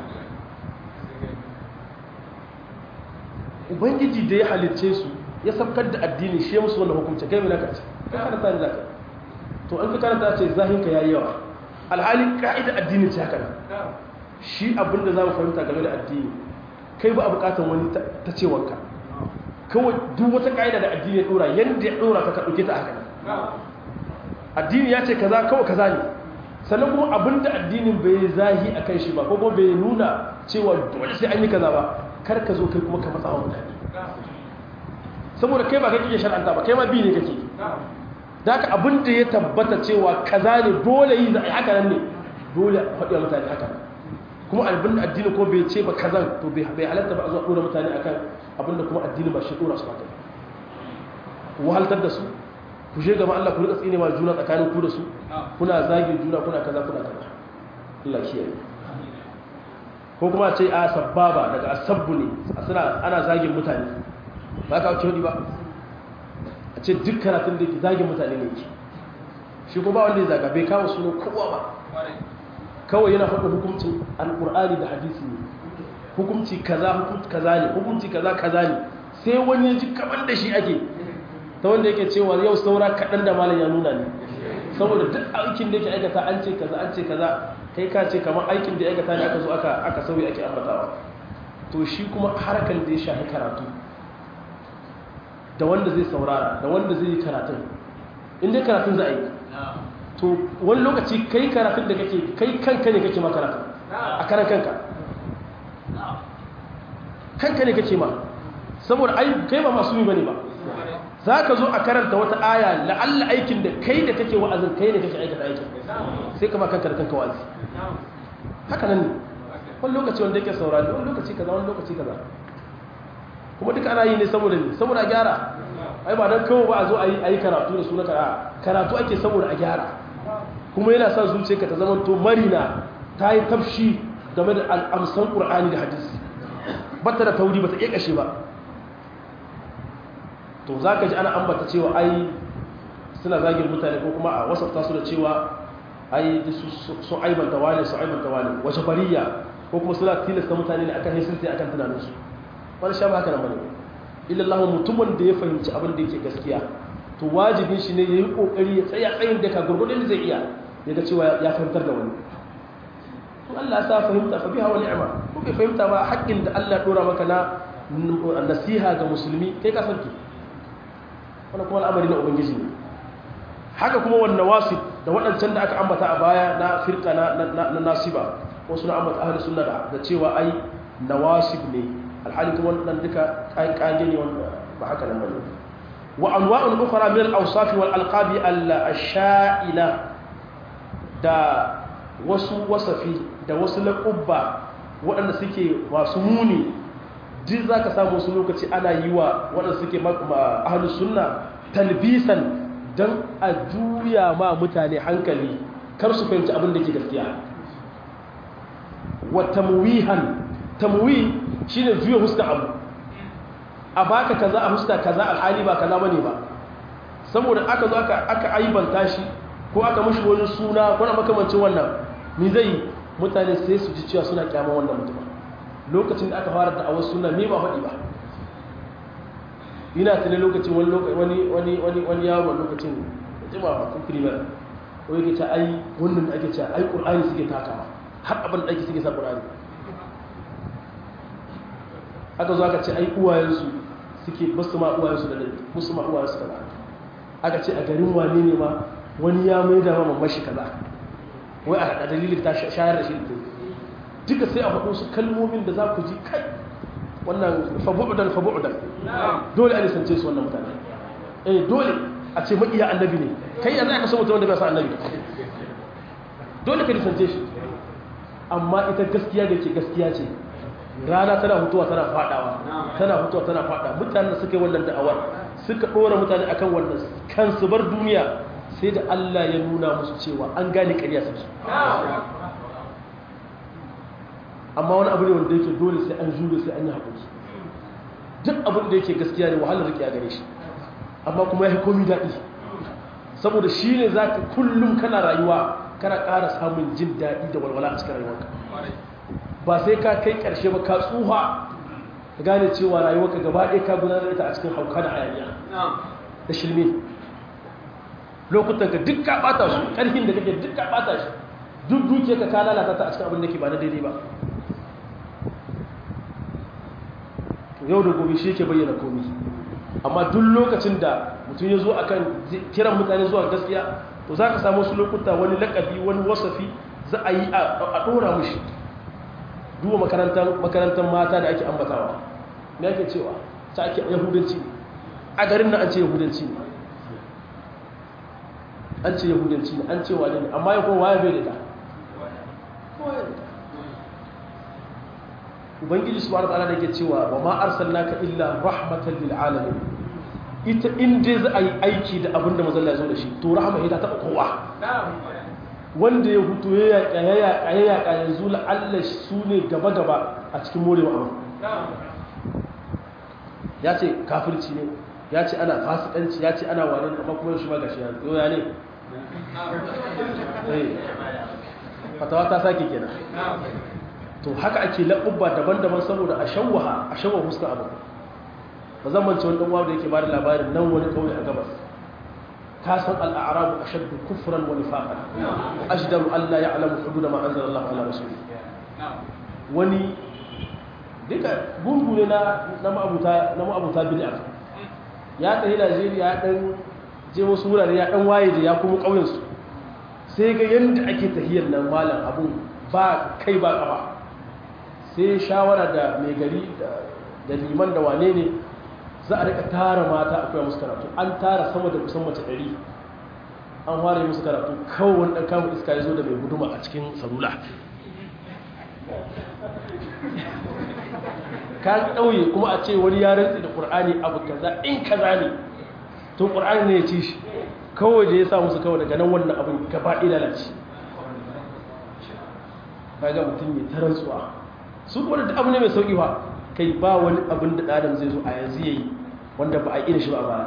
ubangiji da ya halicce su ya sabkar da addini shi musu wannan hukunci kai mai naka ciki kai karanta ne zaka to an ka karanta ce zahinka yayi yawa alhali ka'ida addini ce haka shi abinda za mu fahimta game da addini kai ba a bukatar wani ta cewanka kawai duk wata ka'ida da addini ya dora yadda ya dora ka ka ɗauke ta haka addini ya ce kaza kawai kaza ne sannan kuma abinda addinin bai zahi a kan shi ba ko kuma bai nuna cewa dole sai an yi kaza ba kar ka zo kai kuma ka matsa wa mutane saboda kai ba kai kike shar'anta ba kai ma bi ne kake da haka abin da ya tabbata cewa kaza ne dole yi haka nan ne dole a faɗi mutane haka kuma abin da addini ko bai ce ba kazan to bai halatta ba a zuwa ɗora mutane akan abin da kuma addini ba shi ɗora su ba ku wahaltar da su ku je gama Allah ku rika tsine ma juna tsakanin ku da su kuna zagin juna kuna kaza kuna kaza Allah kiyaye ko kuma ce a sababa daga asabbu ne suna ana zagin mutane ba ka wuce ba a ce duk karatun da ke zagin mutane ne ke shi ko ba wanda ya zaga bai kawo sunan kowa ba kawai yana faɗin hukuncin alƙur'ani da hadisi ne hukunci kaza hukunci kaza ne hukunci kaza kaza ne sai wani ya ji kaman da shi ake ta wanda yake cewa yau saura kaɗan da malam ya nuna ne saboda duk aikin da yake aikata an ce kaza an ce kaza kai ka ce kamar aikin da ya aikata ne aka zo aka aka sauyi ake ambatawa to shi kuma harkar da ya shafi karatu da wanda zai saurara da wanda zai yi karatun in dai karatun za a yi to wani lokaci kai karatun da kake kai kanka ne kake ma karatun a karan kanka kanka ne kake ma saboda ai kai ba masu yi bane ba za ka zo a karanta wata aya la'alla aikin da kai da kake wa'azin kai ne kake aikata aikin sai kama kanka da kanka wa'azi haka nan ne wani lokaci wanda yake saurari wani lokaci kaza wani lokaci kaza kuma duka ana yi ne saboda ne saboda a gyara ai ba don kawo ba a zo a yi karatu da suna kara karatu ake saboda a gyara kuma yana sa zuciyarka ta zama to marina ta yi tafshi game da al'amsan ƙur'ani da hadisi bata da tauri ba ta iya kashe ba to za ka ji ana ambata cewa ai suna zagin mutane ko kuma a wasafta su da cewa ai sun aibanta wane su aibanta wane wace bariya ko kuma suna tilasta mutane ne akan hisinti akan tunaninsu wani sha ba haka nan bane illallahu mutumin da ya fahimci abin da yake gaskiya to wajibin shi ne ya yi kokari ya tsaya tsayin da ka gurgurdin da zai iya ya ga cewa ya fahimtar da wani to Allah ya sa fahimta fa biha wa ni'ma ko bai fahimta ba haƙƙin da Allah ya dora maka na nasiha ga musulmi kai ka sarki wannan kuma al'amari na ubangiji ne haka kuma wannan wasif da waɗancan da aka ambata a baya na firka na nasiba wasu na ambata ahli sunna da cewa ai nawasib ne alhali kuma wannan duka kage ne wanda ba haka nan bane wa anwa'un ukhra min al-awsaf wal alqab al-sha'ila da wasu wasafi da wasu laqabba waɗanda suke masu muni duk za ka samu wasu lokaci ana yi wa waɗanda suke ahalus sunna talbisan don a juya ma mutane hankali kar su fahimci abin da ke gaskiya wa tamwihan tamwi shine juya huska abu a baka kaza a huska kaza alhali ba kaza bane ba saboda aka zo aka aka aibanta shi ko aka mishi wani suna ko na makamancin wannan ni zai mutane sai su ji cewa suna kyama wannan mutum lokacin da aka fara da awar suna me ba faɗi ba ina tuni lokacin wani wani wani wani wani yaro lokacin da jima ba kun primar ko yake ce ai wannan da ake ce ai qur'ani suke takawa har abin da ake suke sa qur'ani aka zo aka ce ai uwayensu suke basu ma uwayensu da dadi musu ma uwayensu kaza aka ce a garin wane ne ma wani ya mai da mama mashi kaza wai a dalilin ta shayar da shi da duka sai a faɗo su kalmomin da za ku ji kai wannan fabu'udan fabu'udan dole a nisance su wannan mutane eh dole a ce maƙiya annabi ne kai yanzu aka so mutum wanda bai sa annabi dole ka nisance shi amma ita gaskiya da ke gaskiya ce rana tana hutuwa tana fadawa tana hutuwa tana fada mutanen da suka yi wannan da'awar suka ɗora mutane akan wannan kansu bar duniya sai da Allah ya nuna musu cewa an gane ƙarya suke amma wani abu ne wanda yake dole sai an jure sai an yi haƙuri duk abin da yake gaskiya ne wahalar riƙe a gare shi amma kuma ya yi komi daɗi saboda shi ne za ka kullum kana rayuwa kana ƙara samun jin daɗi da walwala a cikin rayuwarka ba sai ka kai ƙarshe ba ka tsuha ka gane cewa rayuwarka gaba ɗaya ka gudanar ita a cikin hauka da hayaniya da shirme lokutan ka duk ka ɓata su ƙarfin da kake duk ka ɓata shi duk duke ka ka lalata ta a cikin abin da ke ba na daidai ba yau da gobe shi ke bayyana komi amma duk lokacin da mutum ya zo akan kiran mutane zuwa gaskiya to za ka samu wasu lokuta wani lakabi wani wasafi za a yi a ɗora mushi duba makarantar mata da ake ambatawa me ake cewa ta ake yahudanci a garin na an ce yahudanci ne an ce yahudanci ne an ce wane ne amma ya kuma waye bai da ta ubangiji subhanahu wa ta'ala da yake cewa wa ma arsalnaka illa rahmatan lil alamin ita in dai za a yi aiki da abin da mazalla ya zo da shi to rahama ita taɓa kowa wanda ya hutu ya yaƙa ya yaƙa ya yaƙa yanzu la'alla su ne gaba-gaba a cikin morewa abu ya ce kafirci ne ya ce ana fasikanci ya ce ana wani amma kuma shi ma gashi ya zo ya ne fatawa ta sake kenan to haka ake laɓubba daban-daban saboda a shawwaha a shawwaha fuskar abu ba zan mance wani ɗan'uwa da yake ba da labarin nan wani ƙauye a gabas ka san al'arabu a shaddu kufran wani faƙa ashdaru allah ya alamu hudu da ma'anzar allah ala rasu wani duka gungu ne na ma'abuta bid'a ya ɗari najeriya ya ɗan je wasu wurare ya ɗan waye da ya kuma ƙauyensu sai ga yadda ake tahiyar nan malam abun ba kai ba ƙafa sai shawara da mai gari da liman da wane ne za a rika tara mata akwai musu karatu an tara sama da kusan mace ɗari an ware musu karatu kawai wani ɗan kamun iska ya zo da mai guduma a cikin salula ka ɗauye kuma a ce wani ya rantsi da ƙur'ani abu kaza in kaza ne to ƙur'ani ne ya ci shi kawai da ya sa musu kawai daga nan wannan abin gaba ɗaya lalace kaga mutum mai tarantsuwa su kuma da abu ne mai sauƙi ba kai ba wani abin da ɗadam zai zo a yanzu ya yi wanda ba a yi shi ba a baya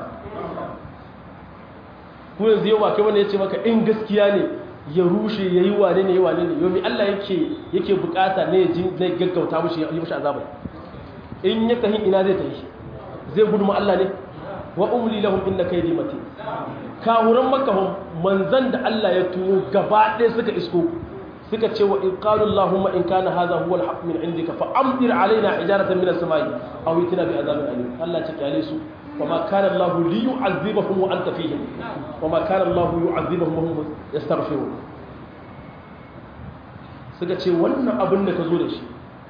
ko yanzu yau ba kai wanda ya ce maka in gaskiya ne ya rushe ya yi wane ne ya wane ne yau mai Allah yake yake bukata ne ya zai gaggauta mushi ya yi mushi azabai in ya tahi ina zai tahi zai gudu ma Allah ne wa umli lahum inna kaydi matin kawuran makka manzan da Allah ya tuwo gaba ɗaya suka isko suka ce wa in qalu allahumma in kana hadha huwa al-haqq min indika fa amtir alaina hijaratan min as-samai aw itina bi azabin alim Allah ce kyale su وما كان الله ليعذبهم وانت فيهم وما كان الله يعذبهم وهم يستغفرون suka ce wannan abin da ka zo da shi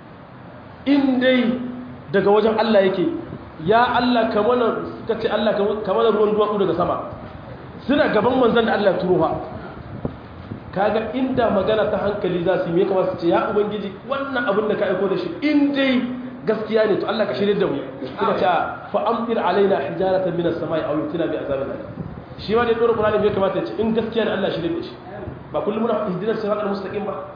in dai daga wajen Allah yake ya Allah kamar suka ce Allah kamar ruwan duwatsu daga sama suna gaban manzan da Allah turo ha kaga inda magana ta hankali za su yi me kamar su ce ya ubangiji wannan abin da ka aiko da shi in dai gaskiya ne to Allah ka shirye da mu kuma ta fa amtir alaina hijaratan min as-samai aw yutina bi azabin alim shi ma da dora Qur'ani bai kamata ya ce in gaskiya ne Allah shirye da shi ba kullum muna hiddinar siratal mustaqim ba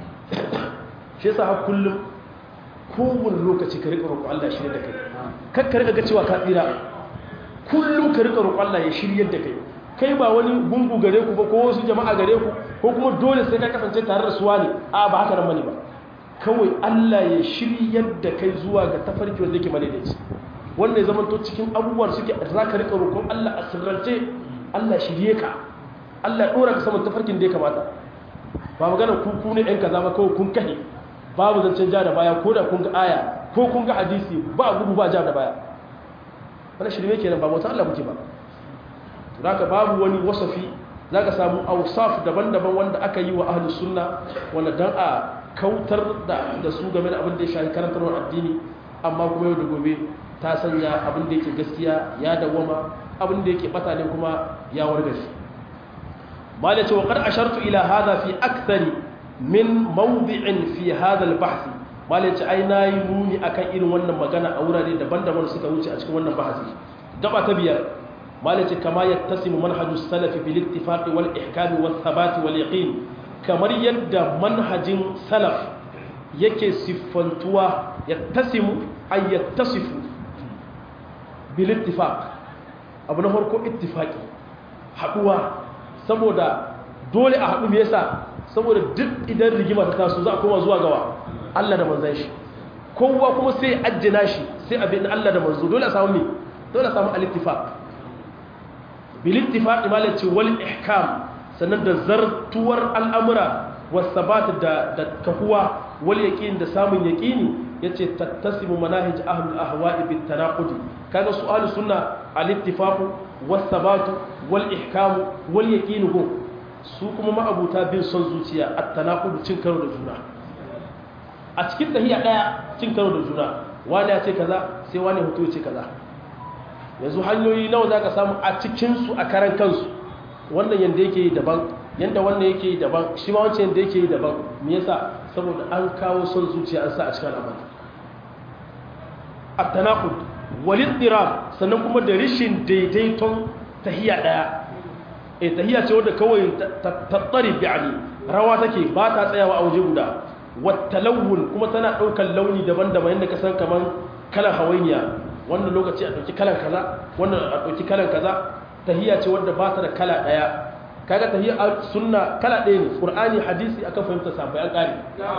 shi yasa har kullum kowane lokaci ka rika roƙo Allah ya shirye da kai kar ka rika ga cewa ka tsira kullum ka rika roƙo Allah ya shirye da kai kai ba wani gungu gare ku ba ko wasu jama'a gare ku ko kuma dole sai ka kasance tare da suwa ne a ba haka nan bane ba kawai Allah ya shiryar da kai zuwa ga tafarki wanda yake madaidaici wanda ya zama to cikin abubuwan suke za ka rika roƙon Allah a sirrance Allah shirye ka Allah ya ɗora ka saman tafarkin da ya kamata ba magana ku ku ne ɗan kaza ba kawai kun kahe babu zancen ja da baya ko da kun ga aya ko kun ga hadisi ba gudu ba ja da baya wani shirme kenan ba wata Allah muke ba zaka babu wani wasafi zaka samu awsaf daban-daban wanda aka yi wa ahlus sunna wanda dan a kautar da da su game da abin da ya shafi karantarwar addini amma kuma yau da gobe ta sanya abin da yake gaskiya ya dawwama abin da yake bata ne kuma ya wargaje malai ce wa qad ashartu ila hadha fi akthari min mawdi'in fi hadha al-bahth malai ce ai nayi nuni akan irin wannan magana a wurare daban-daban suka wuce a cikin wannan bahasi gaba ta biyar malai ce kama yattasimu manhaju salafi bil ittifaq wal ihkam wal thabat wal yaqin kamar yadda manhajin salaf yake siffantuwa yattasimu ay yattasifu bil ittifaq abu na farko ittifaqi haduwa saboda dole a haɗu me yasa saboda duk idan rigima ta taso za a koma zuwa gawa Allah da manzon shi kowa kuma sai ajjina shi sai abin Allah da manzo dole a samu me dole a samu al-ittifaq bil ittifaq malati wal ihkam sannan da zartuwar al'amura was sabat da da kahuwa wal yaqin da samun yaqini yace tattasimu manahij ahlul ahwa'i bit tanaqudi kaga su'alu sunna al-ittifaq was sabat wal ihkam wal yaqin go su kuma ma'abuta bin son zuciya at-tanaqud cin karo da juna a cikin tahiya daya cin karo da juna wani ya ce kaza sai wani hoto ce kaza yanzu hanyoyi nawa zaka samu a cikin su a karan kansu wannan yanda yake yi daban yanda wannan yake yi daban shi ma wancan yanda yake yi daban me yasa saboda an kawo son zuciya an sa a cikin al'amari at-tanaqud wal iddirab sannan kuma da rishin daidaiton tahiyya daya eh tahiyya ce wanda kawai tattari bi'ani rawa take ba ta tsayawa a waje guda wattalawun kuma tana daukar launi daban-daban yanda ka san kaman kalan hawainiya wannan lokaci a dauki kalan kaza wannan a dauki kalan kaza tahiyya ce wanda ba ta da kala daya kaga tahiyya sunna kala daya ne qur'ani hadisi akan fahimta sabai an kare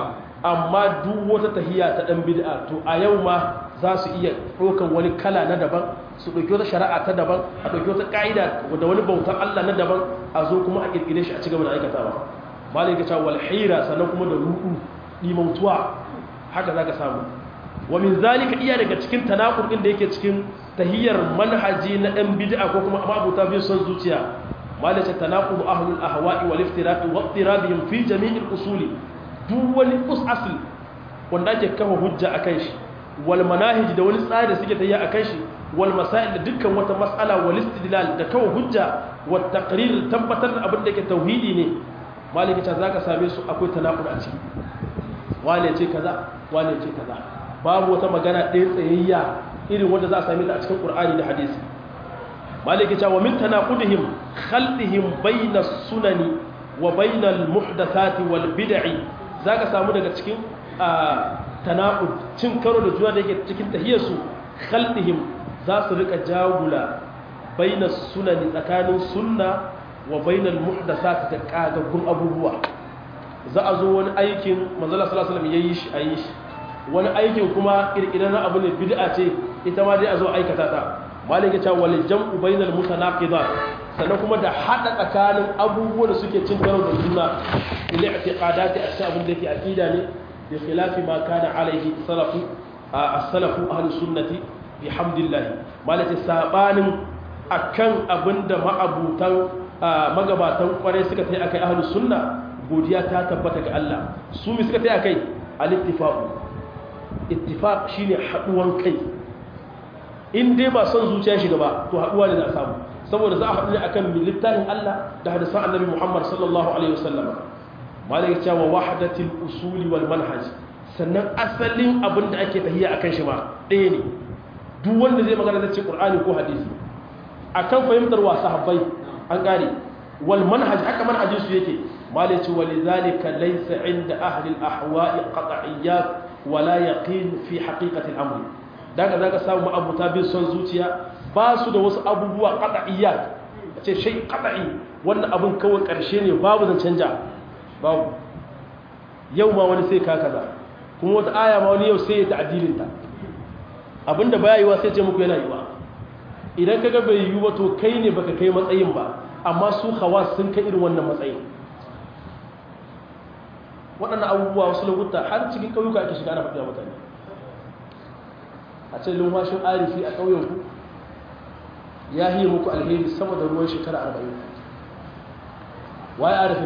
amma duk wata tahiyya ta dan bid'a to a yau ma za su iya ɗaukan wani kala na daban su ɗauki wata shari'a ta daban a ɗauki wata ƙa'ida da wani bautar Allah na daban a zo kuma a ƙirƙire shi a cigaba da aikatawa malai ka cewa walhira sannan kuma da ruɗu ɗimautuwa haka za ka samu wa min zalika iya daga cikin tanakul ɗin da yake cikin tahiyyar manhaji na ɗan bid'a ko kuma abubuwa biyu son zuciya malai ce tanakul ahlul ahwa'i wal iftiraqi wa iftirabihim fi jami'il usuli duk wani us asl wanda ake kafa hujja akan shi wal manahij da wani tsari da suke tayya akan shi wal masail da dukkan wata mas'ala wal istidlal da kawo hujja wat taqrir tabbatar da abin da yake tauhidi ne maliki ta zaka same su akwai tanaqud a ciki wane ce kaza wane ce kaza babu wata magana ɗaya tsayayya irin wanda za a same ta a cikin qur'ani da hadisi maliki ta wa min tanaqudihim khalqihim bayna sunani wa bayna al muhdathati wal bid'i zaka samu daga cikin tanaqud cin karo da juna da yake cikin tahiyarsu khalqihim za su rika jagula baina sunani tsakanin sunna wa bainal muhdathat da kagaggun abubuwa za a zo wani aikin manzala sallallahu alaihi wasallam yayi shi ayi shi wani aikin kuma kirkirar abu ne bid'a ce ita ma dai a zo aikata ta malaka ta wal jam'u bainal mutanaqidat sannan kuma da hada tsakanin abubuwan da suke cin karo da juna ila i'tiqadati a cikin abin da yake aqida ne bi khilafi ma kana alaihi salafu as-salafu ahlus sunnati bihamdillah malaka sabanin akan abinda ma'abutan magabatan kwarai suka tai akai ahlus sunna godiya ta tabbata ga Allah su mi suka tai akai al-ittifaq ittifaq shine haduwan kai in dai ba son zuciya shiga ba to haduwa ne za a samu saboda za a haɗu ne akan littafin Allah da hadisan Annabi Muhammad sallallahu alaihi wasallam malaka cewa wahdatul usuli wal manhaj sannan asalin abin da ake tahiya akan shi ma ɗaya ne duk wanda zai magana zai ce qur'ani ko hadisi akan fahimtar wa sahabbai an gane wal manhaj haka manhajin su yake malai ce walidhalika laysa inda ahli al ahwa'i qat'iyyat wala yaqin fi haqiqati al amr daga zaka samu abuta bin son zuciya ba su da wasu abubuwa qat'iyyat ce shay qat'i wannan abun kawai karshe ne babu zan canja babu yau ma wani sai ka kaza kuma wata aya ma wani yau sai ya ta'dilin ta abinda baya yiwa sai ce muku yana yiwa idan kaga bai yiwu ba to kai ne baka kai matsayin ba amma su hawa sun kai irin wannan matsayin waɗannan abubuwa wasu lokuta har cikin ƙauyuka ake shiga ana faɗiya mutane a ce lumfashin arifi a ƙauyenku ya yi muku alheri sama da ruwan shekara arba'in waye arifin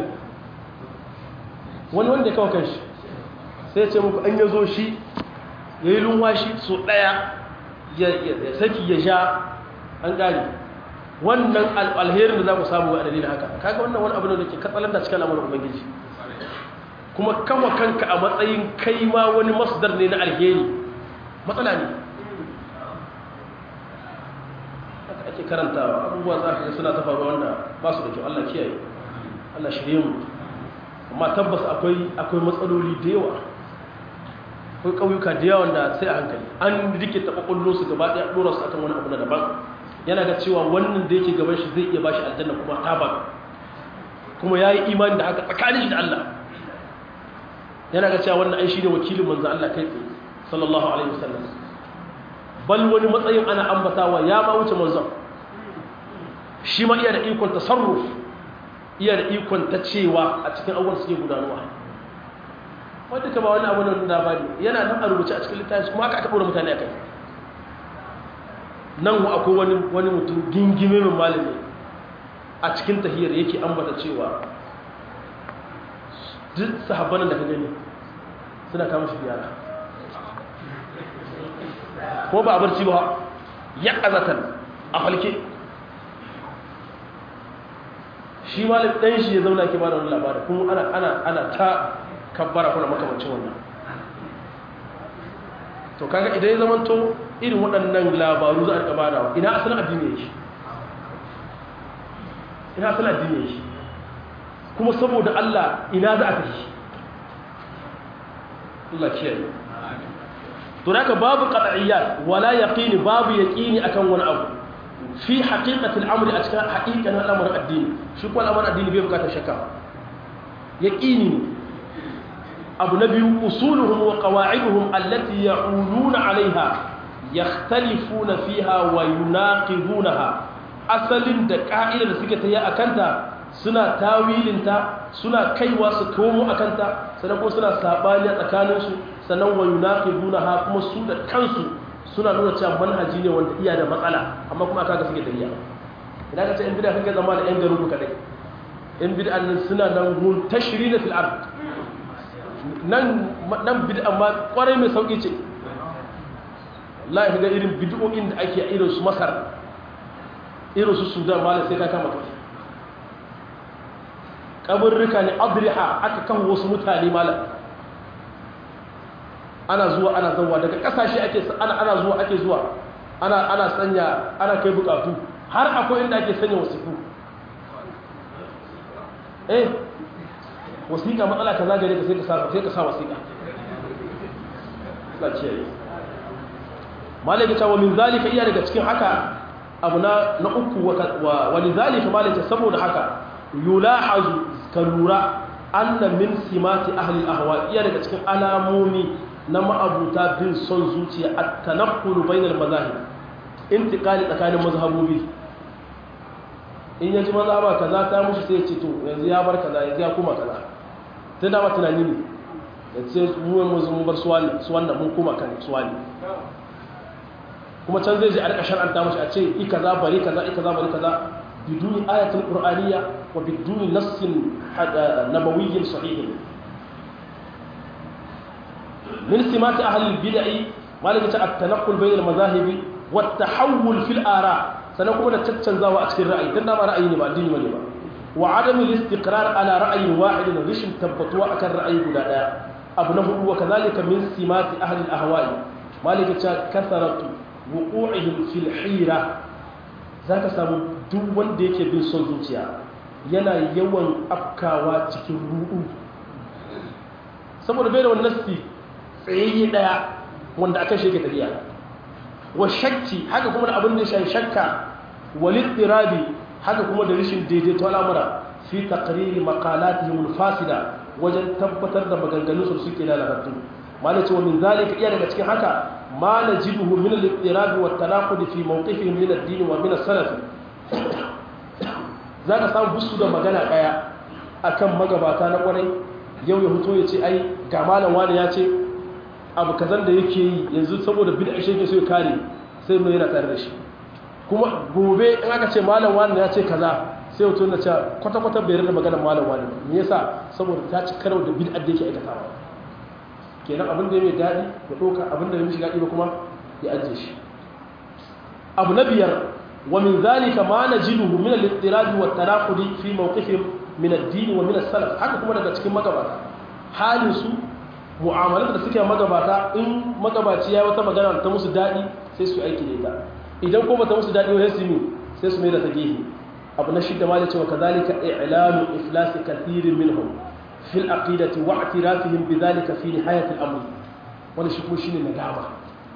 wani wanda ya kawo kanshi sai ce muku an ya zo shi ya yi lumfashi so ɗaya ya saki ya sha an gane wannan alherin da za ku samu ga dalilin haka kaga wannan wani abu ne da ke katsalar da cikin al'amuran ubangiji kuma kama kanka a matsayin kai ma wani masdar ne na alheri matsala ne haka ake karantawa abubuwa za ka ga suna ta faruwa wanda ba su da kyau Allah kiyaye Allah shirye mu amma tabbas akwai akwai matsaloli da yawa akwai ƙauyuka da yawan da sai a hankali an rike taɓa ƙullo su gaba ɗaya ɗora su akan wani abu na daban yana ga cewa wannan da yake gaban shi zai iya bashi aljanna kuma tabar kuma ya yi imani da haka tsakanin shi da Allah yana ga cewa wannan ai shi ne wakilin manzan Allah kai tsaye sallallahu alaihi wasallam bal wani matsayin ana ambatawa ya ma wuce manzan shi ma iya da ikon tasarruf iya da ikon ta cewa a cikin abubuwan suke gudanuwa wadda ka ba wani abu nan labari yana nan a rubuce a cikin littafi kuma aka aka ɗora mutane a kai nan akwai wani wani mutum gingime mai malami a cikin tahiyar yake ambata cewa duk sahabbanan da ka gani suna kama shi biyara ko ba a barci ba ya ƙazatan a falke shi malam dan shi ya zauna ke ba da wani labarin kuma ana ana ana ta kabbara kuna makamancin wannan to kaga idan ya zamanto irin waɗannan labaru za a riƙa badawa ina asalin addini yake ina asalin addini yake kuma saboda Allah ina za a tafi Allah kiyaye to naka babu qat'iyyat wala yaqini babu yaqini akan wani abu fi haqiqatil amri a cikin haqiqanin al'amarin addini shi ko al'amarin addini bai bukatar shakka yaqini abu na biyu usuluhum wa qawa'iduhum allati ya'uluna 'alayha yakhtalifuna fiha wa yunaqidunaha asalin da ka'idar da suke tayi akanta suna tawilinta suna kaiwa su komo akanta sannan kuma suna sabani a tsakaninsu sannan wa yunaqidunaha kuma su da kansu suna nuna cewa manhaji ne wanda iya da matsala amma kuma aka ga suke tafiya idan ka ce in bid'a kake zama da yan garin ku kadai in bid'a nan suna nan mun tashrina fil ard nan nan bid'a ma kwarai mai sauki ce la ga irin bid'o'in da ake irin su Masar irin su Sudan ma sai ka kama kai kaburruka ne adriha aka kawo wasu mutane malam ana zuwa ana zauwa daga kasashe ake ana ana zuwa ake zuwa ana ana sanya ana kai bukatu har akwai inda ake sanya wasiku eh wasiƙa matsala kaza gare ka sai ka sa sai ka sa wasiƙa Allah ce yi malaka ta wa min zalika iya daga cikin haka abu na na uku wa wa lidhalika malaka saboda haka yulahazu kalura anna min simati ahli al-ahwa iya daga cikin alamomi na ma'abuta bin son zuciya a tanakkulu bainar mazahib intiqali tsakanin mazhabobi in yaji mazhaba kaza ta mushi sai ya ce to yanzu ya bar kaza yanzu ya kuma kaza ta dama tunani ne da ce mu mun bar su wannan mun kuma kan su wani kuma can zai ji a rika shar'anta mashi a ce i kaza bari kaza i kaza bari kaza biduni ayatul qur'aniyya wa biduni nassin nabawiyyin sahihin من سمات أهل البدع ما لك التنقل بين المذاهب والتحول في الآراء سنقوم نتشنزا وأكثر رأي تنا ما رأيني ما ديني ما لما وعدم الاستقرار على رأي واحد رشم تبطوا أكر رأي بلا أبنه وكذلك من سمات أهل الأهواء ما لك كثرة وقوعهم في الحيرة ذاك سامو دون ديك بن صوتيا yana yawan afkawa cikin ru'u saboda bai da wannan nasti tsayayye daya wanda aka shi ke tafiya wa shakki haka kuma da abin da shi shakka walid irabi haka kuma da rashin daidaito al'amura fi taqriri maqalatihim al-fasida wajen tabbatar da maganganun su suke lalatattu malaci wa min zalika iya daga cikin haka ma najiduhu min al-irabi wa tanaqud fi mawqifihim min ad-din wa min as-salaf zaka samu busu da magana daya akan magabata na kwarai yau ya fito ya ce ai ga malam wani ya ce abu kazan da yake yi yanzu saboda bid'a shi yake so ya kare sai mai yana tare da shi kuma gobe in aka ce malam wani ya ce kaza sai wato na ce kwata kwata bai rada maganar malam wani me yasa saboda ta ci karau da bid'a da yake aikatawa kenan abin da ya mai daɗi ya ɗauka abin da ya mishi daɗi ba kuma ya ajiye shi abu na biyar wa min zalika ma najiduhu min al-ittirab wa tanaqudi fi mawqifihim min ad-din wa min as-salaf haka kuma daga cikin magabata halin su mu'amalar da suke magabata in magabaci ya wata magana ta musu daɗi sai su aiki da ita idan ko bata musu daɗi sai su yi sai su mai da ta gehe abu na shidda ma da cewa kazalika i'lanu iflas kathirin minhum fil aqidati wa i'tirafihim bidhalika fi nihayati al-amr wannan shi kuma shine nadama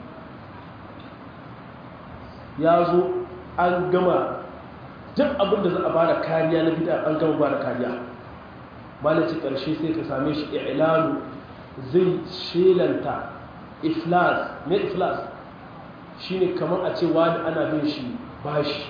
ya zo an gama duk abin da za a bada kariya na bid'a an gama bada kariya malaci karshe sai ka same shi i'lanu zai shelanta iflas me iflas shine kamar a ce wani ana bin shi bashi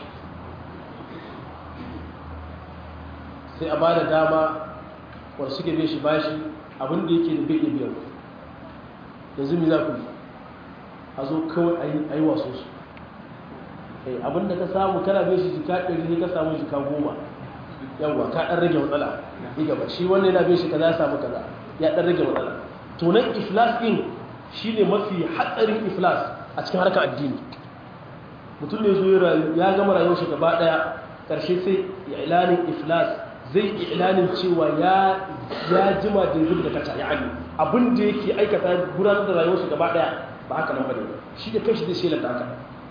sai a bada dama wanda suke bin shi bashi abinda yake da bai biyar yanzu mi za ku yi a zo kawai a yi waso su abinda ka samu kana bin shi jika ɗari ne ka samu jika goma yawwa ka ɗan rage matsala ni gaba shi wanda yana bin shi kaza ya samu kaza ya ɗan rage matsala tunan iflas ɗin shi ne mafi hatsarin iflas a cikin harkar addini mutum ne zo ya gama rayuwar shi gaba ɗaya ƙarshe sai ya ilanin iflas zai ilanin cewa ya ya jima da zubi da kaca ya ali abin da yake aikata gudanar da rayuwarsa gaba daya ba haka nan bane shi da kanshi zai shelanta haka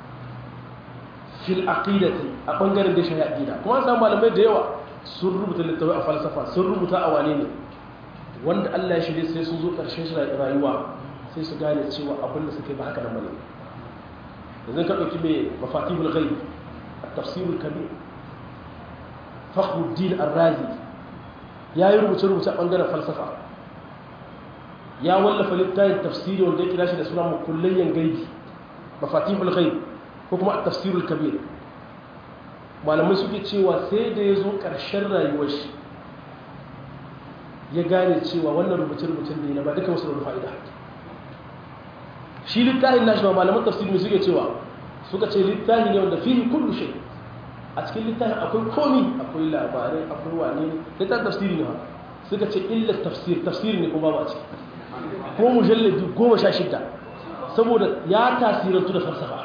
fil aqidati a bangaren da shi aqida kuma an samu malamai da yawa sun rubuta littattafai a falsafa sun rubuta a wane ne wanda Allah ya shirye sai sun zo karshen shi rayuwa sai su gane cewa abin da suka yi ba haka nan bane yanzu ka dauki mai mafatihul ghaib at-tafsirul kabir fakhruddin ar-razi ya yi rubuce-rubuce a ɓangaren falsafa ya wallafa littafin tafsiri wanda ya kira shi da suna makullayyan gaibi mafatihul ghaib ko kuma tafsirul kabir malamai suke cewa sai da ya zo ƙarshen rayuwar shi ya gane cewa wannan rubuce-rubucen ne na ba duka wasu da fa'ida shi littafin nashi ba malaman tafsiri suke cewa suka ce littafi ne wanda fihi kullu shay a cikin littafin akwai komi akwai labarai akwai wane ne littafin tafsiri ne suka ce illa tafsir tafsiri ne kuma ba a ciki ko mujalladi goma sha shida saboda ya tasirantu da falsafa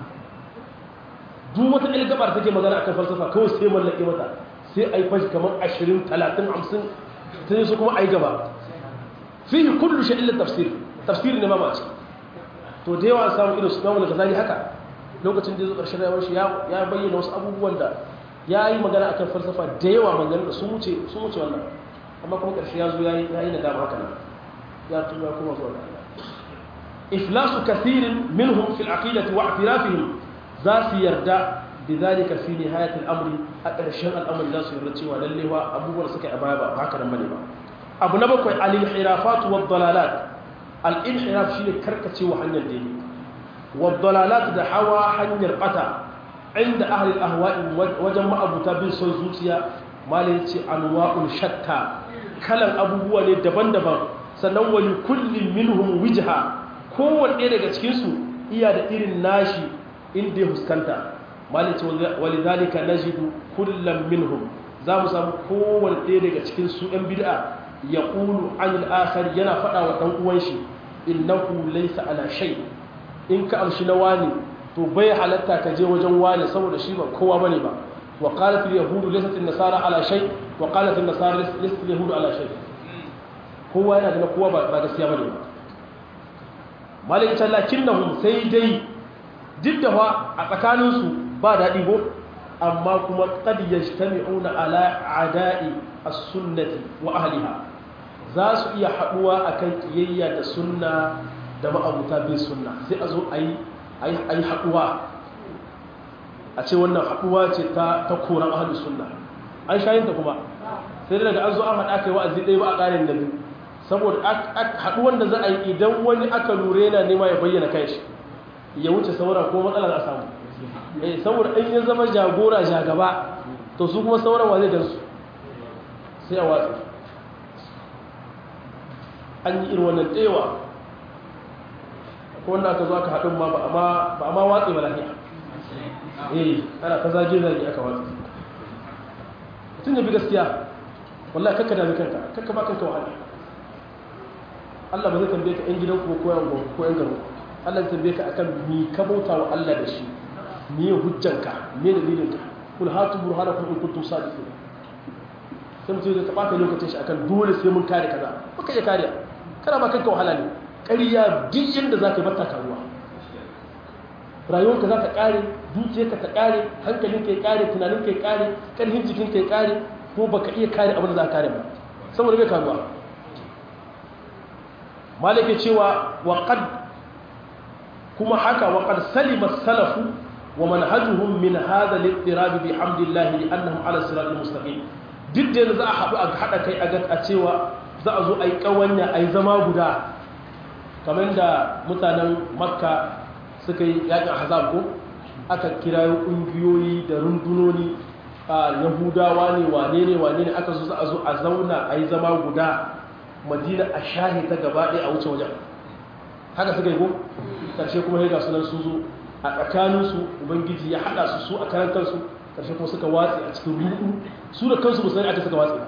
duk wata ɗaya gabar take magana akan falsafa kawai sai mallake mata sai a yi fashi kamar ashirin talatin hamsin ta yi su kuma a yi gaba fihi kullu shi illa tafsir tafsiri ne ma ba a ciki to da yawa samun irin su na wani gazali haka lokacin da ya zo ƙarshen rayuwar shi ya bayyana wasu abubuwan da ya yi magana akan falsafa da yawa magana da sun wuce wannan amma kuma ƙarshe ya zo ya yi nadama haka nan ya tuba kuma zuwa ga iflasu kathirin minhum fil aqidati wa i'tirafihim za su yarda bidhalika fi nihayat al-amri a ƙarshen al'amari za su yarda cewa lalle wa abubuwan suka yi baya ba haka nan bane ba abu na bakwai al-inhirafat wa dalalat al-inhiraf shine karkacewa hanyar daidai والضلالات da hawa hanyar bata inda ahli ahwa'i wajen ma'abuta bin son zuciya malai ce anwa'un shatta kalan abubuwa ne daban-daban sannan wali kullin minhum wijha kowanne daga cikin su iya da irin nashi inda ya huskanta malai ce walidhalika najidu kullam minhum za mu samu kowanne ɗaya daga cikin su ɗan bid'a yaqulu anil akhar yana faɗa wa ɗan uwan shi innahu laysa ala shay' in ka amshi na wani to bai halatta ka je wajen wani saboda shi ba kowa bane ba wa qalat al yahudu laysat an nasara ala shay wa qalat an nasara laysat al yahudu ala shay kowa yana da kowa ba gaskiya bane ba malik ta lakinnahum sai dai duk da fa a tsakanin su ba dadi go amma kuma qad yajtami'una ala ada'i as-sunnati wa ahliha za su iya haduwa akan kiyayya da sunna da ma'abuta bin sunna sai a zo a yi haɗuwa a ce wannan haɗuwa ce ta koran ahalus sunna an shayinta kuma sai daga an zo an haɗa kai wa'azi ɗaya ba a ƙarin da biyu saboda haɗuwan da za a yi idan wani aka lura yana nema ya bayyana kai shi ya wuce sauran ko matsala za a samu eh saboda in ya zama jagora jagaba to su kuma sauran wa zai gansu sai a watsi an yi irin wannan ɗewa ko wanda aka zo aka haɗin ma ba a ma watsi ba lafiya eh ana ta zage zage aka watsi mutum ya bi gaskiya wallahi kakka dami kanka kakka ba kanka wahala Allah ba zai tambaye ka 'yan gidan ko ko yan ko yan garo Allah zai tambaye ka akan mi ka bauta wa Allah da shi mi ya hujjanka me dalilin ka kul hatu burhanakum in kuntum sadiqin sai mutum ya taɓa lokacin shi akan dole sai mun kare kaza baka iya kariya kana ba kanka wahala ne ƙarya duk yadda za ka yi bata karuwa rayuwarka za ta ƙare dukiyarka ta ƙare hankalinka ya ƙare tunaninka ya ƙare ƙarfin jikinka ya ƙare ko baka iya kare abin da za ka kare ba saboda bai karuwa malaka cewa waƙad kuma haka waƙad salima salafu wa manhajuhum min hadha al-ittirab bi hamdillah li annahum ala siratal mustaqim duk da za a haɗu a haɗa kai a cewa za a zo a yi ƙawanya a yi zama guda kamar da mutanen makka suka yi yakin hazab ko aka kirayo ƙungiyoyi da rundunoni a yahudawa ne wane ne wane ne aka zo za a zo a zauna a yi zama guda madina a shahi ta gaba ɗaya a wuce wajen haka suka yi ko ƙarshe kuma ya ga sunan su zo a tsakaninsu ubangiji ya haɗa su su a karan kansu ƙarshe kuma suka watsi a cikin rudu su da kansu musulmi aka suka watsi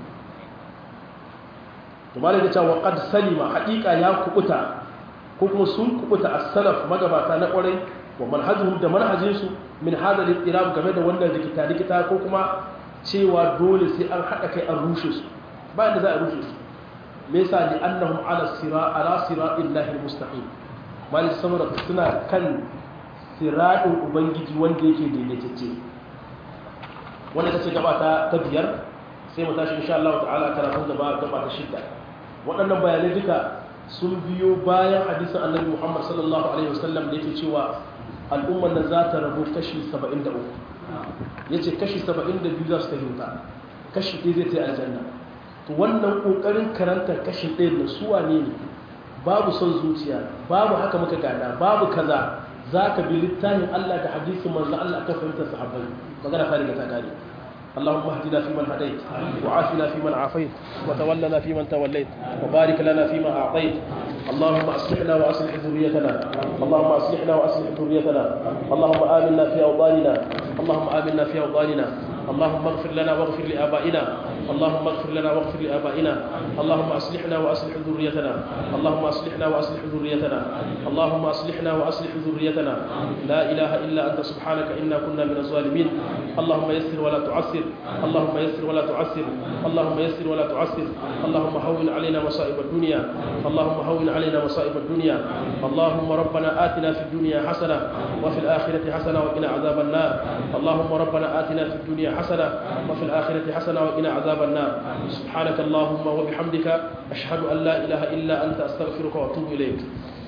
to malai da cewa qad salima haqiqa ya kubuta ko kuma sun kubuta as-salaf magabata na kwarai wa manhajuhum da manhajin su min hada al-ittirab game da wannan rikita rikita ko kuma cewa dole sai an haɗa kai an rushe su bayan da za a rushe su me yasa li annahum ala sira ala siratillahi almustaqim mali saboda suna kan siratin ubangiji wanda yake daidaitacce wanda ta ce gaba ta biyar sai mu tashi insha Allah ta'ala karatun gaba gaba ta shidda waɗannan bayanai duka sun biyo bayan hadisin annabi Muhammad sallallahu alaihi wasallam da yake cewa al'ummar nan za ta rabu kashi 73 yace kashi 72 za su tafi kashi ɗaya zai ta aljanna to wannan kokarin karantar kashi ɗaya na suwa ne ne babu son zuciya babu haka muka gada babu kaza za ka bi littafin Allah da hadisin manzo Allah ka fahimta sahabbai magana fari ga ta gane اللهم اهدنا فيمن هديت وعافنا فيمن عافيت وتولنا فيمن توليت وبارك لنا فيما أعطيت اللهم أصلحنا وأصلح ذريتنا اللهم أصلحنا وأصلح ذريتنا اللهم آمنا في أوطاننا اللهم آمنا في أوطاننا اللهم اغفر لنا واغفر لآبائنا اللهم اغفر لنا واغفر لآبائنا اللهم أصلحنا وأصلح ذريتنا اللهم أصلحنا وأصلح ذريتنا اللهم أصلحنا وأصلح ذريتنا لا إله إلا أنت سبحانك إنا كنا من الظالمين اللهم يسر ولا تعسر اللهم يسر ولا تعسر اللهم يسر ولا تعسر اللهم هون علينا مصائب الدنيا اللهم هون علينا مصائب الدنيا اللهم ربنا آتنا في الدنيا حسنة وفي الآخرة حسنة وقنا عذاب النار اللهم ربنا آتنا في الدنيا حسنة وفي الآخرة حسنة وقنا عذاب النار سبحانك اللهم وبحمدك أشهد أن لا إله إلا أنت أستغفرك وأتوب إليك